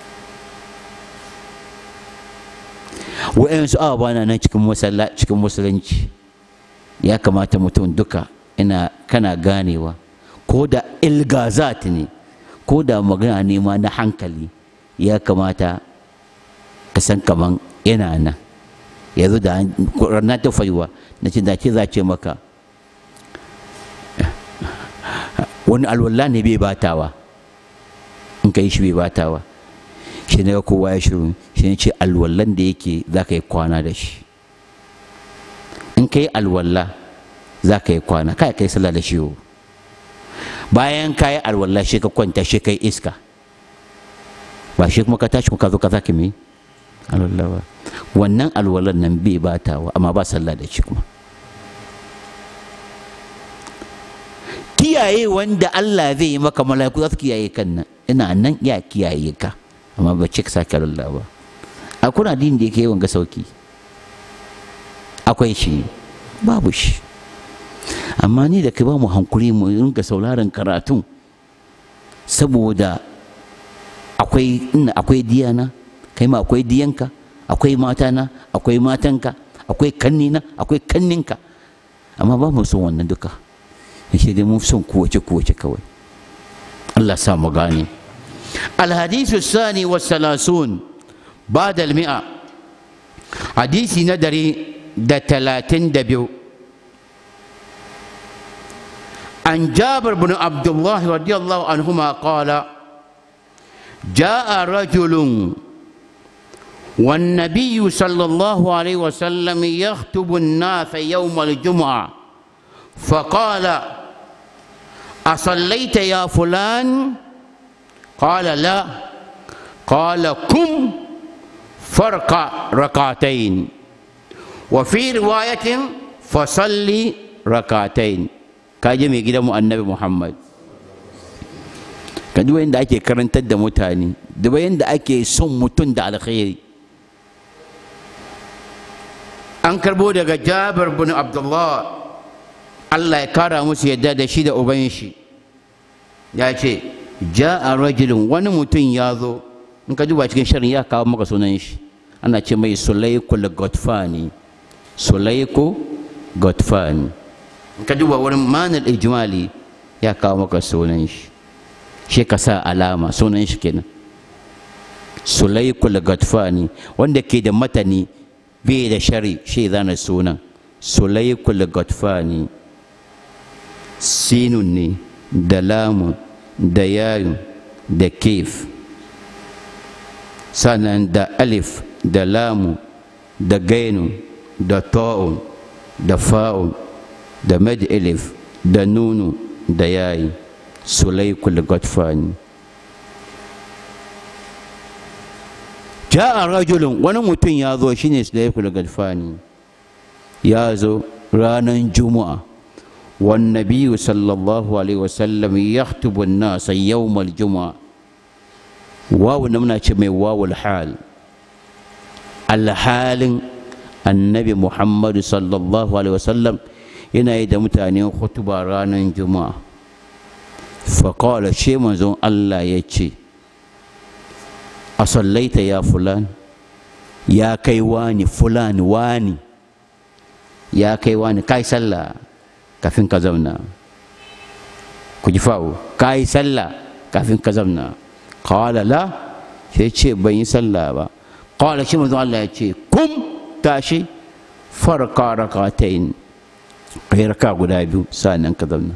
wa'yansu awa na nan cikin cikin musulunci ya kamata mutum duka ina kana ganewa ko da ilgazat ne ko da magana nema na hankali ya kamata ka san kaman yana nan yanzu da ranar ta faiwa na ce da ce za ce maka wani alwala ne bai batawa in ka yi shi bai batawa shi ne kowa ya shiru shi ne ce alwallan da yake za ka yi kwana da shi in ka yi alwalla za ka yi kwana kai ka yi sallah da shi bayan ka yi alwalla shi ka kwanta shi ka yi iska ba shi kuma ka tashi ka zo ka zaki mai alwalla ba wannan alwallan nan bai batawa amma ba sallah da shi kuma kiyaye wanda Allah zai yi maka mala'iku za su kiyaye kan nan ina nan ya kiyaye ka amma ba ce ka sake Allah ba a kuna din da yake yawan ga sauki akwai shi babu shi amma ni da kai ba mu hankuri mu ringa sauraron karatun saboda akwai ina akwai diyana kai ma akwai diyanka akwai matana akwai matanka akwai kannina akwai kanninka amma ba mu son wannan duka shi dai mun son kuwace kuwace kawai Allah sa mu gane الحديث الثاني والثلاثون بعد المئة حديث ندري دا تلاتين دبيو عن جابر بن عبد الله رضي الله عنهما قال جاء رجل والنبي صلى الله عليه وسلم يخطب الناس يوم الجمعة فقال أصليت يا فلان قال لا قال كم فرق ركعتين وفي رواية فصلي ركعتين kaji mai gidan mu annabi Muhammad ka duba yadda ake karantar da mutane duba yadda ake son mutum da alkhairi an karbo daga Jabir bin Abdullah Allah ya kara musu yadda da shi da uban shi ya ce ja'a rajulun wani mutum ya zo in ka duba cikin shirin ya kawo maka sunan shi ana ce mai sulaiku godfani sulaiku godfani in ka duba wurin manar ijmali ya kawo maka sunan shi shi ka sa alama sunan shi kenan sulaiku godfani wanda ke da matani bai da shari shi zana sunan sulaiku godfani sinun ne da lamun da yayu da kef sannan da alif da lamu da gainu da ta'un da fa'un da mad alif da nunu da yayi sulaikul godfani ja'a rajulun wani mutum ya zo shine sulaikul godfani ya zo ranar juma'a والنبي صلى الله عليه وسلم يخطب الناس يوم الجمعة واو نمنا شمي واو الحال الحال النبي محمد صلى الله عليه وسلم yana yi da mutane hutuba ranar juma'a faƙawar shi manzon Allah ya ce a sallaita ya fulan ya kai wani fulani wani ya kai wani kai sallah kafin ka zauna ku ji fa'o kai sallah kafin ka zauna qala la sai ce ban yi sallah ba qala shi manzo Allah ya ce kum tashi farka rak'atayn kai raka guda biyu sa'annan ka zauna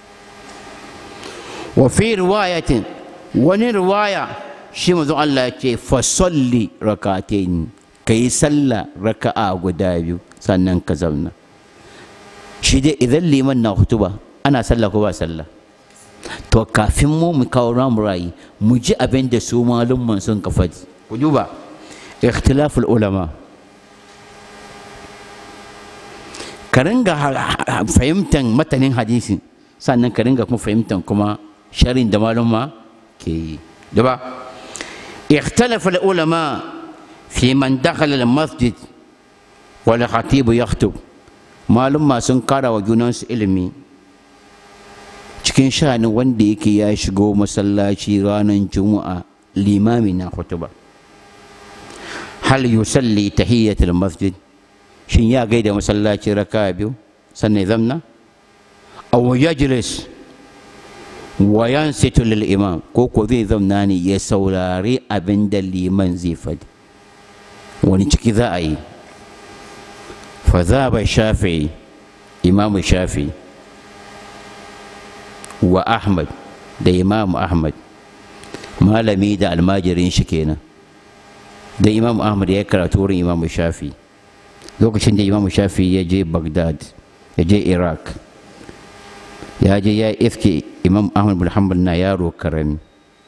wa fi riwayatin wani riwaya shi manzo Allah ya ce fa salli rak'atayn kai sallah raka'a guda biyu sannan ka zauna shi dai idan liman na hutuba ana sallah ko ba sallah to kafin mu mu kawo ramu rayi mu ji abin da su malumman sun ka faɗi ku duba ikhtilaful ulama ka ringa fahimtar matanin hadisi sannan ka ringa kuma fahimtar kuma sharin da malumma ke yi duba ikhtilaful ulama fi man dakhala al-masjid wal khatib yakhutub malumma sun kara wa junansu ilimi cikin sha'anin wanda yake ya shigo masallaci ranar juma'a limami na hutuba hal yusalli tahiyyatul masjid shin ya gaida masallaci raka biyu sannan zamna aw yajlis wa yansitu lil imam ko ko zai zamna ne ya saurari abin da liman zai faɗi wani ciki za a yi fa za ba shafi imamu shafi wa Ahmad da Imam Ahmad malami da almajirin shi kenan da Imam Ahmad ya karatu wurin Imam Shafi lokacin da Imam Shafi ya je Baghdad ya je Iraq ya je ya iske Imam Ahmad bin Hanbal na yaro karami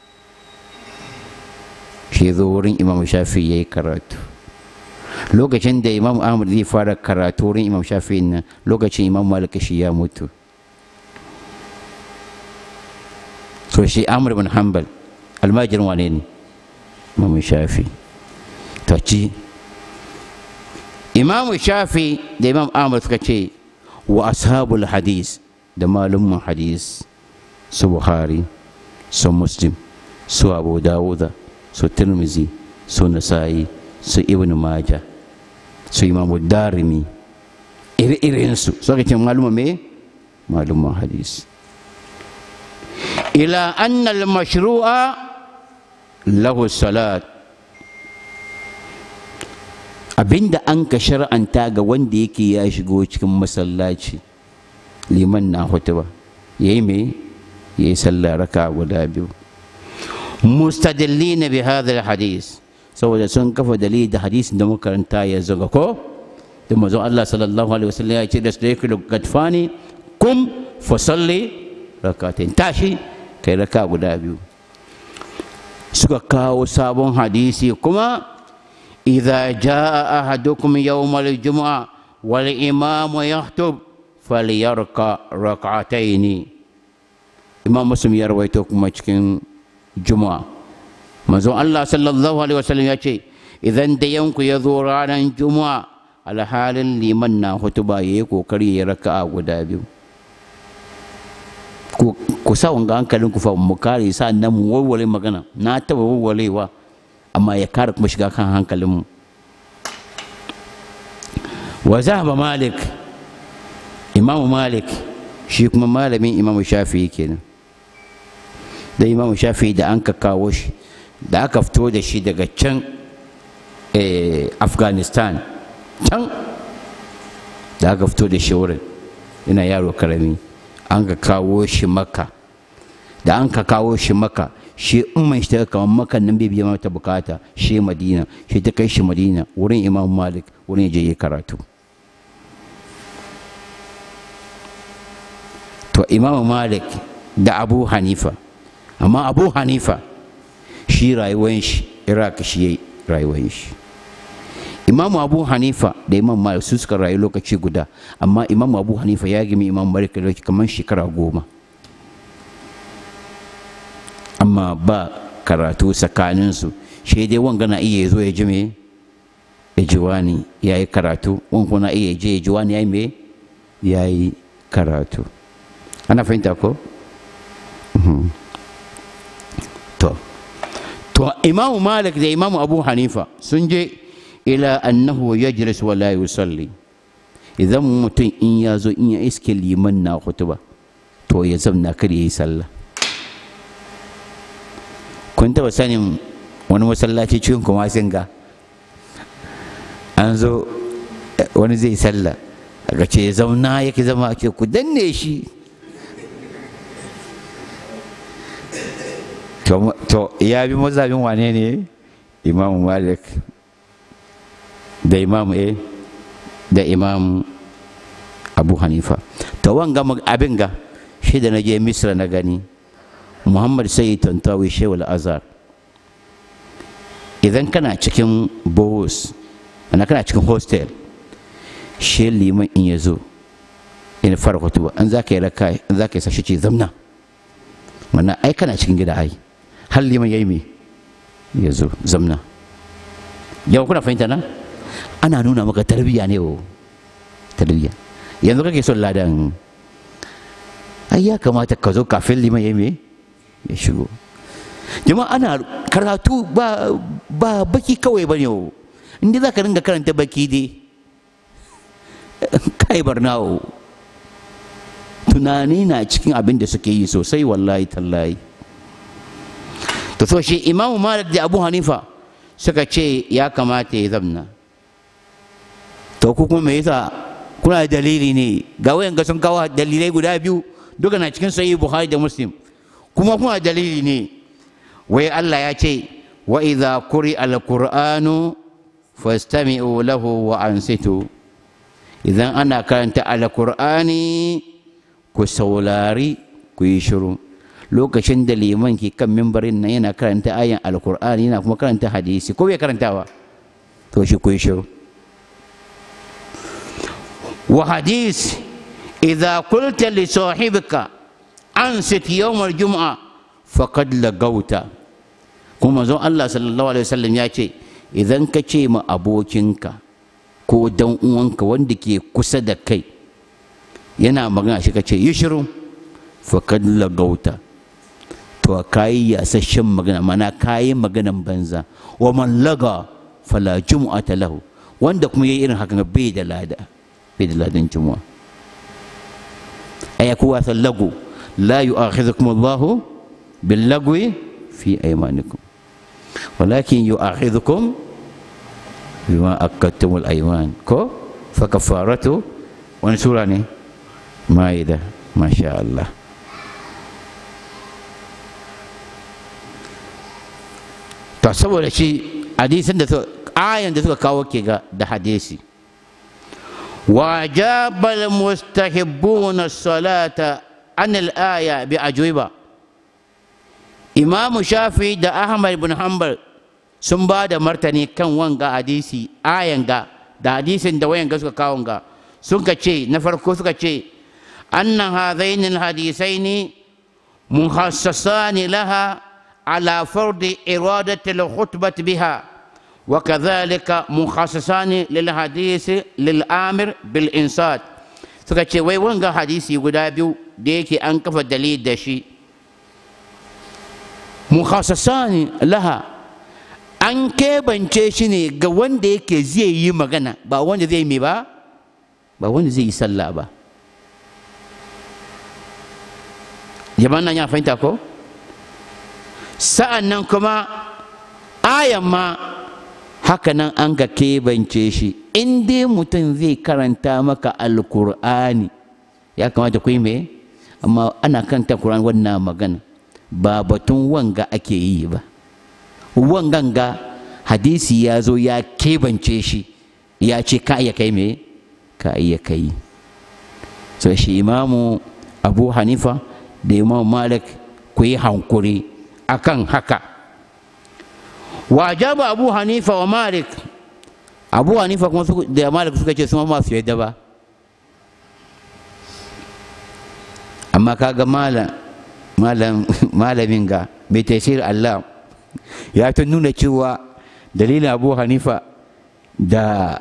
shi zo wurin Imam Shafi ya yi karatu lokacin da Imam Ahmad zai fara karatu wurin Imam Shafi nan lokacin Imam Malik shi ya mutu so shi amr bin hanbal almajirin wane ne imamu shafi to ci imamu shafi da imam amr suka ce wa ashabul hadis da malumman hadis su buhari su muslim su abu dawuda su tirmizi su nasa'i su ibn maja su imamu darimi iri-irinsu suka ce malumman me malumman hadis إلى أن المشروع له الصلاة abinda an ka shar'anta ga wanda yake ya shigo cikin masallaci liman na hutuba ya yi me ya yi sallah raka guda biyu mustadillina bi hadha hadis saboda sun kafa dalili da hadisin da muka karanta ya zaga ko da manzon Allah sallallahu alaihi wasallam ya ce da su yake gadfani kum fa salli rakatain tashi kai raka guda biyu suka kawo sabon hadisi kuma idza jaa ahadukum yawmal jumu'a wal imamu yahtub falyarka rak'ataini imam muslim ya rawaito kuma cikin juma'a manzon Allah sallallahu alaihi wasallam ya ce idan da yanku ya zo ranar juma'a alhalin liman na hutuba yayi kokari ya raka'a guda biyu ku sa wanga hankalin ku fa mu kare sa nan mu warware magana na taba warwarewa amma ya kare kuma shiga kan hankalin mu wa zahaba malik imamu malik shi kuma malamin imamu shafi'i kenan da imamu shafi'i da an ka kawo shi da aka fito da shi daga can afghanistan can da aka fito da shi wurin yana yaro karami an ka kawo shi maka da an ka kawo shi maka shi umman shi ta kamar makan nan bai biya mata bukata shi madina shi ta kai shi madina wurin imam malik wurin je yi karatu to imam malik da abu hanifa amma abu hanifa shi rayuwan shi iraq shi yayi rayuwan shi imamu abu hanifa da imam malik su suka rayu lokaci guda amma imamu abu hanifa ya gimi imam malik da kamar shekara goma amma ba karatu tsakaninsu shi dai wanga na iya zo ya ji me ya ji wani ya yi karatu wanga na iya je ya ji wani ya yi me ya yi karatu ana fahimta ko to to imamu malik da imamu abu hanifa sun je ila annahu yajlis wa la yusalli idan mutum in ya zo in ya iske liman na hutuba to ya zamna kar ya yi sallah kun taba sanin wani masallaci cikin kuma sun ga an zo wani zai sallah aka ce ya zauna yake zama ake ku danne shi to ya bi mazhabin wane ne imamu malik da imamu eh da imam abu hanifa to wanga abin ga shi da na je misra na gani muhammad sai tantawi shewal azhar idan kana cikin bohos ana kana cikin hostel shi liman in ya zo in fara kutuba an za ka yi raka an za ka yi sashi ce zamna mana ai kana cikin gida ai har liman ya yi me ya zo zamna yau kuna fahimta na ana nuna maka tarbiyya ne o tarbiyya yanzu kake son ladan ai ya kamata ka zo kafin liman ya yi me ya shigo jama'a ana karatu ba ba baki kawai bane o inda za ka ringa karanta baki dai kai barnawo tunani na cikin abin da suke yi sosai wallahi tallahi to so shi imamu malik da abu hanifa suka ce ya kamata ya zamna to ku kuma me yasa kuna da dalili ne ga wayan ga sun kawo dalilai guda biyu duka na cikin sahih bukhari da muslim kuma kuna dalili ne wai Allah ya ce wa idza quri al-qur'anu fastami'u lahu wa ansitu idan ana karanta al-qur'ani ku saurari ku yi shiru lokacin da liman ke kan mimbarin nan yana karanta ayan al-qur'ani yana kuma karanta hadisi ko bai karantawa to shi ku yi shiru wa hadis idza qulta li sahibika ansit yawm al-jum'a faqad lagauta kuma zon Allah sallallahu alaihi wasallam ya ce idan ka ce ma abokinka ko dan uwanka wanda ke kusa da kai yana magana shi ka ce yi shiru faqad lagauta to kayi yasasshen magana mana kayi maganan banza wa man laga fala jumu'ata lahu wanda kuma yayi irin hakan bai da lada bai da ladan jumu'a aya kuwa sallagu la yu'akhidhukum Allahu باللغو في أيمانكم ولكن يؤاخذكم بما أكدتم الأيمان كو فكفارته ونسوراني مائدة ما شاء الله to saboda shi hadisin da ayan da suka kawo ke ga da hadisi wajabal mustahibbuna salata an al-aya bi ajwiba imamu shafi da ahmad bin hanbal sun ba da martani kan wanga hadisi ayan ga da hadisin da wayan ga suka kawo ga sun ka ce na farko suka ce annan hadaini hadisaini muhassasani laha ala fardi iradati al-khutbah biha wa kadhalika muhassasani lil hadisi lil amir bil insat suka ce wai wanga hadisi guda biyu da yake an kafa dalil da shi mukhassasani laha an kebance shi ne ga wanda yake zai yi magana ba wanda zai mai ba ba wanda zai yi sallah ba jama'an nan ya fahimta ko sa'an nan kuma ayan ma haka nan an ga kebance shi in dai mutum zai karanta maka alkur'ani ya kamata ku yi mai amma ana karanta kur'ani wannan magana ba batun wanga ake yi ba wangan ga hadisi ya zo ya kebance shi ya ce ka iya kai me ka iya kai so shi imamu abu hanifa da imamu malik ku yi hankuri akan haka wajaba abu hanifa wa malik abu hanifa kuma da malik suka ce suma masu yadda ba amma kaga malam malamin ga mai tafsir Allah ya ta nuna cewa dalilin abu hanifa da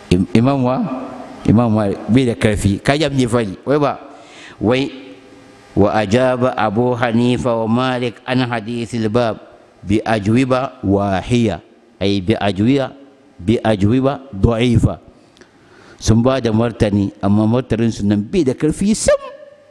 imamwa imamwa bai da karfi kayan ne fari wai ba wai وأجاب أبو حنيفة ومالك عن حديث الباب بأجوبة واهية أي بأجوبة بأجوبة ضعيفة sun ba da martani amma martaninsu nan bai da karfi sam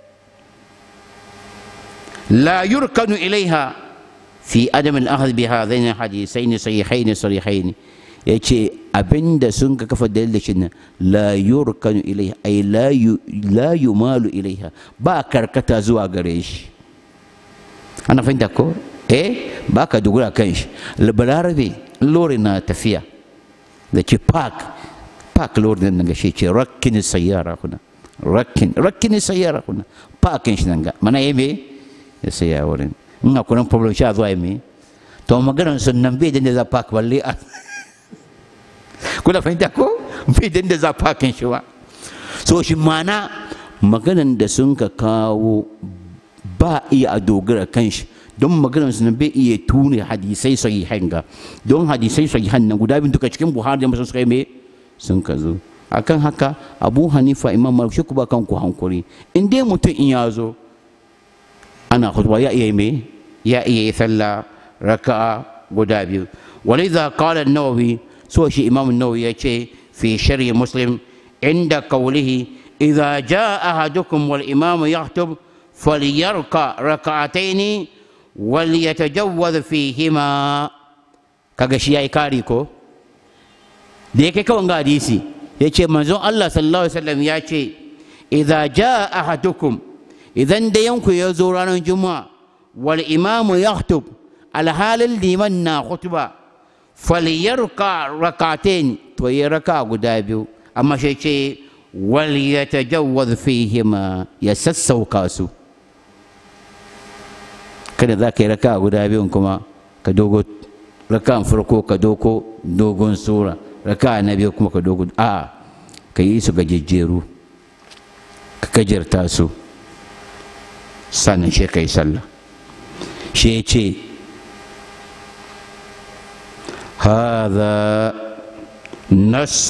la yurkanu ilaiha fi adam al-ahd bi hadain hadithain sahihain sarihain yace abinda sun ka kafa dalilin shi nan la yurkanu ilaiha ay la la yumalu ilaiha ba karkata zuwa gare shi ana fahimta ko eh ba ka dogara kan shi balarabe lori na tafiya da ce park park lord nan ga shi ce rakkin sayyara kuna rakkin rakkin sayyara kuna parkin shi nan ga mana yi me ya saya wurin in akwai nan problem shi a zuwa yi me to maganar sun nan bai da za park balle a kuna fahimta ko bai da za parkin shi ba so shi mana maganar da sun ka kawo ba iya a dogara kan shi don maganar su bai iya tune hadisai sahihan ga don hadisai sahihan nan guda biyu duka cikin buhari da musu suka yi me sun ka zo akan haka abu hanifa imam malik shi ku ba kanku hankuri in dai mutum in ya zo ana khutba ya iya me ya iya yi sallah raka'a guda biyu walidha qala an-nawawi so shi imam an-nawawi ya ce fi sharhi muslim inda qawlihi idza jaa ahadukum wal imamu yahtub falyarka raka'ataini wal yatajawwaz fihima kaga shi yayi kari ko da yake kawai ga hadisi ya ce manzon Allah sallallahu alaihi wasallam ya ce idza jaa ahadukum idan da yanku ya zo ranar juma'a wal imamu yahtub alhalin liman na khutba falyarka rakatain to ya raka guda biyu amma shi ce wal yatajawwaz fihima ya sassauka su kada za ka yi raka guda biyun kuma ka dogo rakan farko ka doko dogon sura raka na biyu kuma ka dogo a ka yi su gajejjeru ka gajarta su sannan shi ka yi sallah shi ya ce هذا نص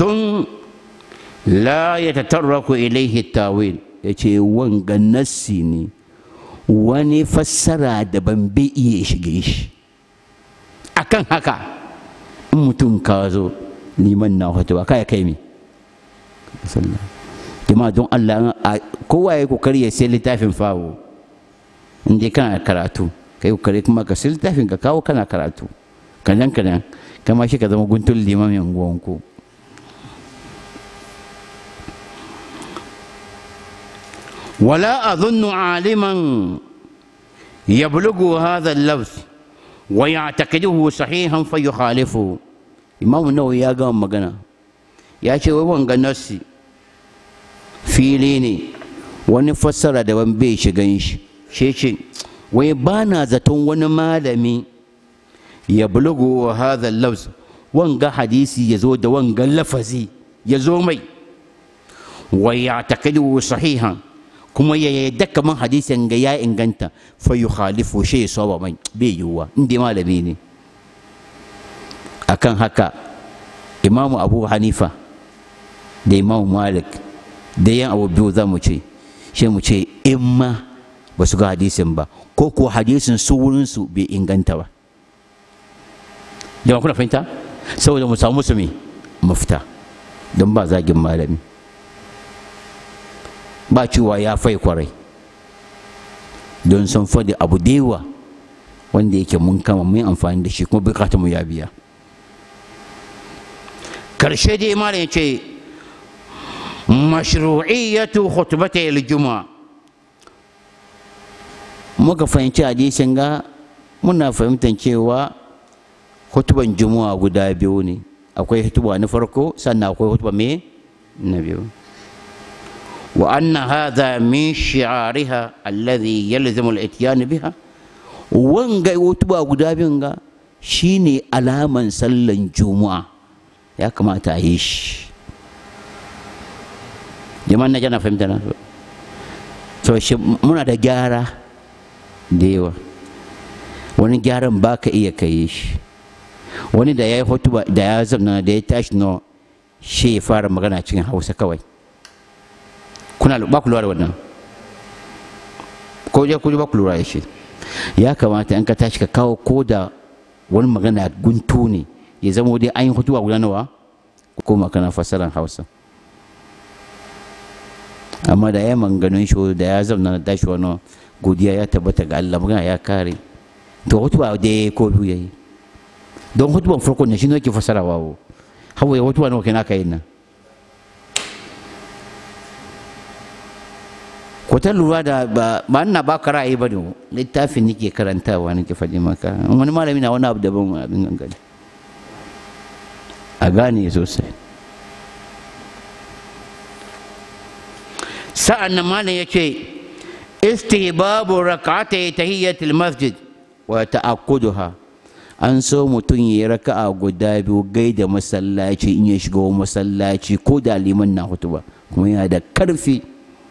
لا يتطرق إليه التاويل yace wanga nassi ne wani fassara daban bai iya shige shi akan haka in mutum ka zo liman na hoto ba kai kai mi jama'a don Allah kowa ya kokari ya sai littafin fawo in dai kana karatu kai kokari kuma ka sai littafin ka kawo kana karatu kadan kadan kama shi ka zama guntun limamin unguwanku ولا أظن عالما يبلغ هذا اللفظ ويعتقده صحيحا فيخالفه إمام النووي يا قام مغنى يا شيء وان نفسي fili ne wani fassara daban bai shigan shi shi ce wai ba na zaton wani malami ya bulugu wa hadha lafz wanga hadisi ya zo da wanga lafazi ya zo mai wa ya taqidu sahihan kuma ya yadda kaman hadisin ga ya inganta fa yukhalifu shi saba mai bai yiwuwa inda malami ne akan haka imamu abu hanifa da imamu malik da yan abu biyu za mu ce shi mu ce in ma ba su ga hadisin ba ko ko hadisin su wurinsu bai inganta ba jama'a kuna fahimta saboda mu samu su me mafita don ba zagin malami ba cewa ya fai kwarai don sun faɗi abu dewa wanda yake mun kama mun amfani da shi kuma bukata mu ya biya karshe dai malam ya ce mashru'iyyatu khutbatai al-juma'a muka fahimci hadisin ga muna fahimtar cewa hutuban juma'a guda biyu ne akwai hutuba na farko sannan akwai hutuba me na biyu wa anna hadha min shi'ariha alladhi yalzamu al-ityan biha wanga hutuba guda biyun ga shine alaman sallan juma'a ya kamata a yi shi jama'an na jana fahimta na so shi muna da gyara da yawa wani gyaran ba ka iya kai shi wani da ya yi hotuba da ya zauna da ya tashi no shi ya fara magana cikin hausa kawai kuna ba ku lura da wannan ko ko dai kudi ba ku lura da shi ya kamata in ka tashi ka kawo ko da wani magana guntu ne ya zama dai an yi hutuwa guda nawa ko kana fasaran hausa amma da ya manganin shi da ya zauna na tashi wani godiya ya tabbata ga Allah magana ya kare to hutuwa da ya ko biyu yayi don hutuwan farko ne shi ne ke fasarawa wo hawa ya hutuwa nawa kenan kai nan ko ta lura da ba ba ina ba ka ra'ayi ba ne littafin nake karantawa nake faɗi maka wani malami na wani abu daban abin gangane a gane sosai sa'an nan malam ya ce istihbabu rak'atai tahiyyatul masjid wa ta'akkuduha an so mutum ya raka'a guda biyu gaida masallaci in ya shiga masallaci ko da liman na hutuba kuma yana da karfi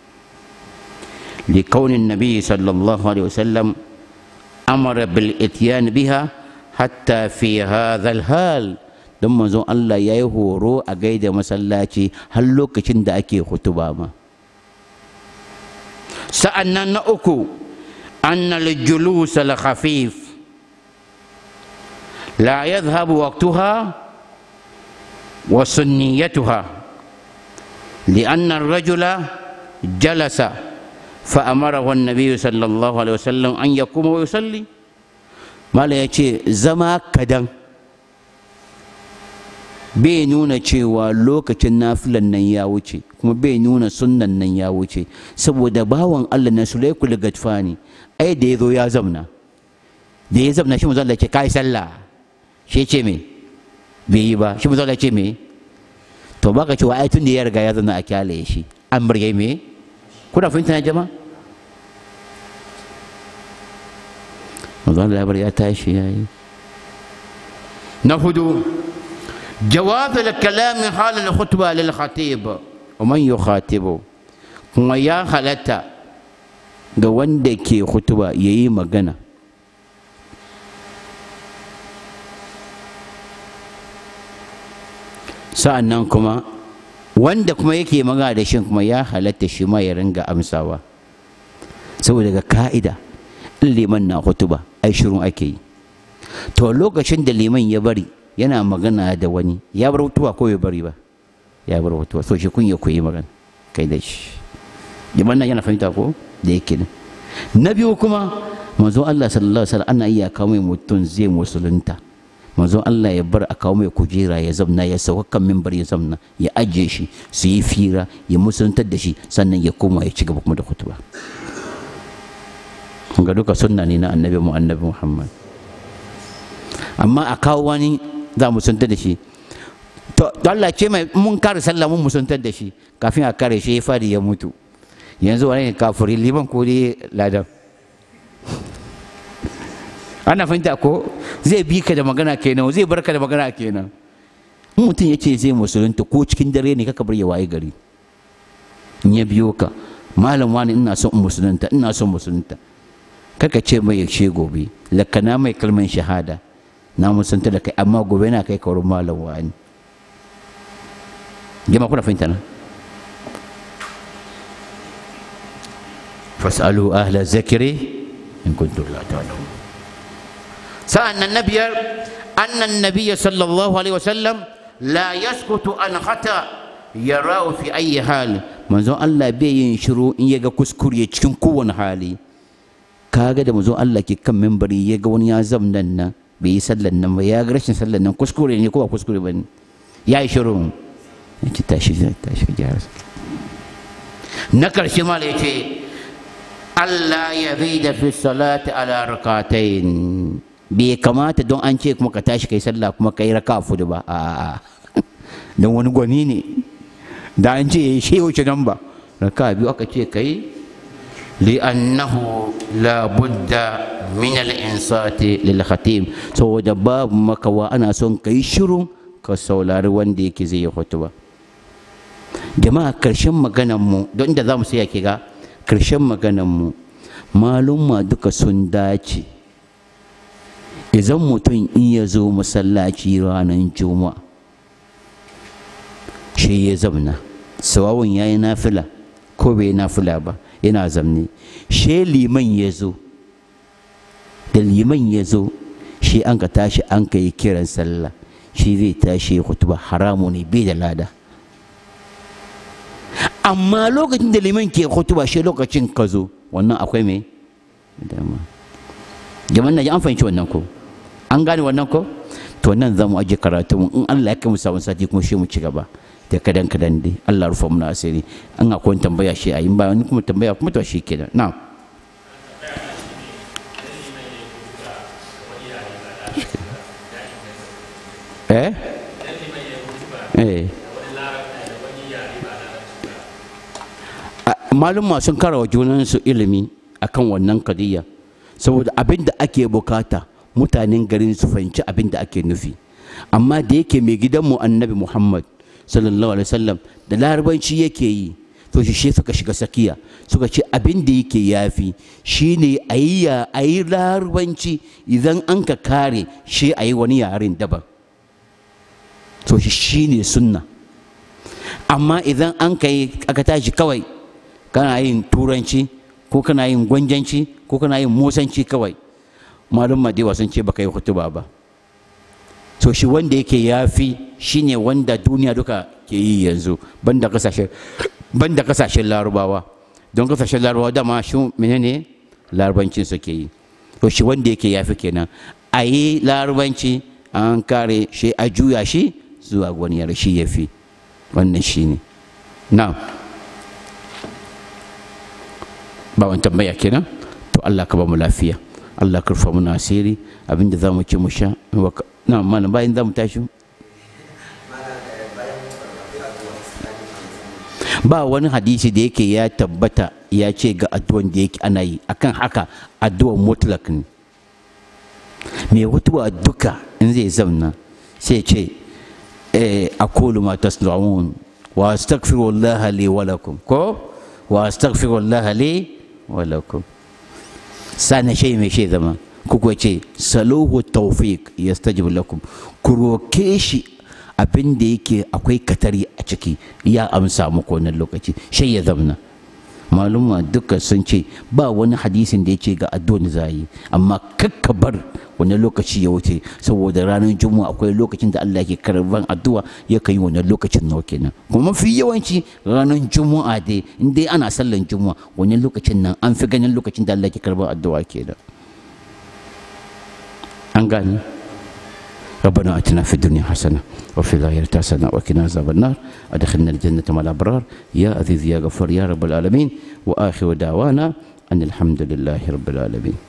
لكون النبي صلى الله عليه وسلم أمر بالإتيان بها حتى في هذا الحال don manzon Allah ya yi horo a gaida masallaci har lokacin da ake hutuba ma sa'an nan na uku anna al-julus al-khafif la yadhhabu waqtuha wa sunniyatuha لأن الرجل جلس فأمره النبي صلى الله عليه وسلم أن يقوم ويصلي ما لا يجي زما كدن bai nuna cewa lokacin nafilan nan ya wuce kuma bai nuna sunnan nan ya wuce saboda bawan Allah na sulaikul gadfani ai da ya zo ya zamna da ya zamna shi mu zalla ce kai sallah shi ce me bai yi ba shi mu zalla ce me to baka cewa ai tun da ya riga ya zanna a kyale shi an bar me kuna fahimta na jama'a manzo Allah ya bar ya tashi yayi na hudu جواز الكلام حال الخطبة للخطيب ومن يخاطبه kuma ya halatta ga wanda ke hutuba ya yi magana sa'an nan kuma wanda kuma yake magana da shi kuma ya halatta shi ma ya ringa amsawa saboda ga ka'ida in liman na hutuba ai shirin ake yi to lokacin da liman ya bari yana magana da wani ya bar hutuwa ko bai bari ba ya bar hutuwa so shi kun ya koyi magana kai da shi liman nan yana fahimta ko da yake nan na biyu kuma manzon Allah sallallahu alaihi wasallam ana iya kawo mai mutum zai musulunta manzon Allah ya bar a kawo mai kujera ya zamna ya sauka kan mimbar ya zamna ya ajiye shi su yi fira ya musuluntar da shi sannan ya koma ya ci gaba kuma da hutuba ga duka sunna ne na annabi mu annabi Muhammad amma a kawo wani za mu musuntar da shi to Allah ce mai mun kare sallah mun musuntar da shi kafin a kare shi ya fadi ya mutu yanzu wani ne kafiri liman ko dai ladan ana fahimta ko zai bi ka da magana kenan zai bar ka da magana kenan in mutum ya ce zai musulunta ko cikin dare ne kaka bar ya waye gari in ya biyo ka malam wani ina son musulunta ina son musulunta kaka ce mai yaushe gobe lakana mai kalman shahada na musanta da kai amma gobe na kai kaurin malam wani jama kuna fahimta na fasalu ahla zakiri in kuntum la ta'lamun sa'an nan na biyar annan nabiyya sallallahu alaihi wasallam la yaskutu an khata yarau fi ayi hal manzon Allah bai yin shiru in ya ga kuskure cikin kowane hali kaga da manzon Allah ke kan membari ya ga wani ya zamnan nan bai yi sallan nan ba ya ga rashin sallan nan kuskure ne ko ba kuskure ba ne ya yi shiru ya ci tashi tashi ka gyara na karshe ma ya ce Allah ya zai da fi salati ala rakatain bai kamata don an ce kuma ka tashi kai sallah kuma kai raka fudu ba a don wani gwani ne da an ce ya yi shehu nan ba raka biyu aka ce kai لأنه لا بد من الإنصات للخطيب سو باب مكوا أنا سون كي شروع كسولار وندي كزي خطبة جماعة كرشم مغنمو دون ده زام سيا كيغا كرشم مغنمو معلوم ما دوكا سنداچي idan mutum in ya zo masallaci ranar juma'a shi ya zamna sawawun ya yi nafila ko bai nafila ba yana zamne she liman ya zo da liman ya zo shi an ka tashi an ka yi kiran sallah shi zai tashi ya kutuba haramu ne bai da lada amma lokacin da liman ke kutuba shi lokacin ka zo wannan akwai mai dama jama'an na ji an fahimci wannan ko an gane wannan ko to nan za mu aje karatu in Allah ya kai mu samu sati kuma shi mu ci gaba da kadan kadan dai Allah rufa mu asiri an akwai tambaya shi a yin ba wani kuma tambaya kuma to shi kenan na'am eh eh malumma sun karawa junansu ilimi akan wannan kadiyya saboda abin da ake bukata mutanen garin su fahimci abin da ake nufi amma da yake mai gidanmu annabi muhammad sallallahu alaihi wasallam da larabanci yake yi to shi suka shiga sakiya suka ce abin da yake yafi shine a yi a yi larabanci idan an ka kare shi a yi wani yaren daban to shi shine sunna amma idan an ka yi aka tashi kawai kana yin turanci ko kana yin gwanjanci ko kana yin musanci kawai malum madewa sun ce baka yi hutuba ba to shi wanda yake yafi shine wanda duniya duka ke yi yanzu banda kasashen banda kasashen larubawa don kasashen larubawa dama shi menene larubancin suke yi to shi wanda yake yafi kenan a yi larubanci an kare shi a juya shi zuwa wani yare shi yafi wannan shine na'am ba wani tambaya kenan to Allah ka ba mu lafiya Allah ka rufa muna asiri abinda za mu ci mu sha na malam bayan za mu tashi ba wani hadisi da yake ya tabbata ya ce ga addu'an da yake ana yi akan haka addu'an mutlak ne mai hutuwa duka in zai zamna sai ce aqulu ma tasna'un wa astaghfirullaha li wa lakum ko wa astaghfirullaha li walakum sana shay mai shay zama kuka ce saluhu tawfiq yastajib lakum ku roke shi abin da yake akwai katari a ciki ya amsa muku wannan lokaci shay ya zamna maluma duka sun ce ba wani hadisin da yake ga addu'an za yi amma kakka bar wani lokaci ya wuce saboda ranar juma'a akwai lokacin da Allah ke karban addu'a ya kai wannan lokacin nawa kenan kuma mafi yawanci ranar juma'a dai in dai ana sallan juma'a wani lokacin nan an fi ganin lokacin da Allah ke karban addu'a kenan an gane ربنا اتنا في الدنيا حسنه وفي الاخره حسنه وقنا عذاب النار ادخلنا الجنه مع الابرار يا عزيز يا غفور يا رب العالمين واخر دعوانا ان الحمد لله رب العالمين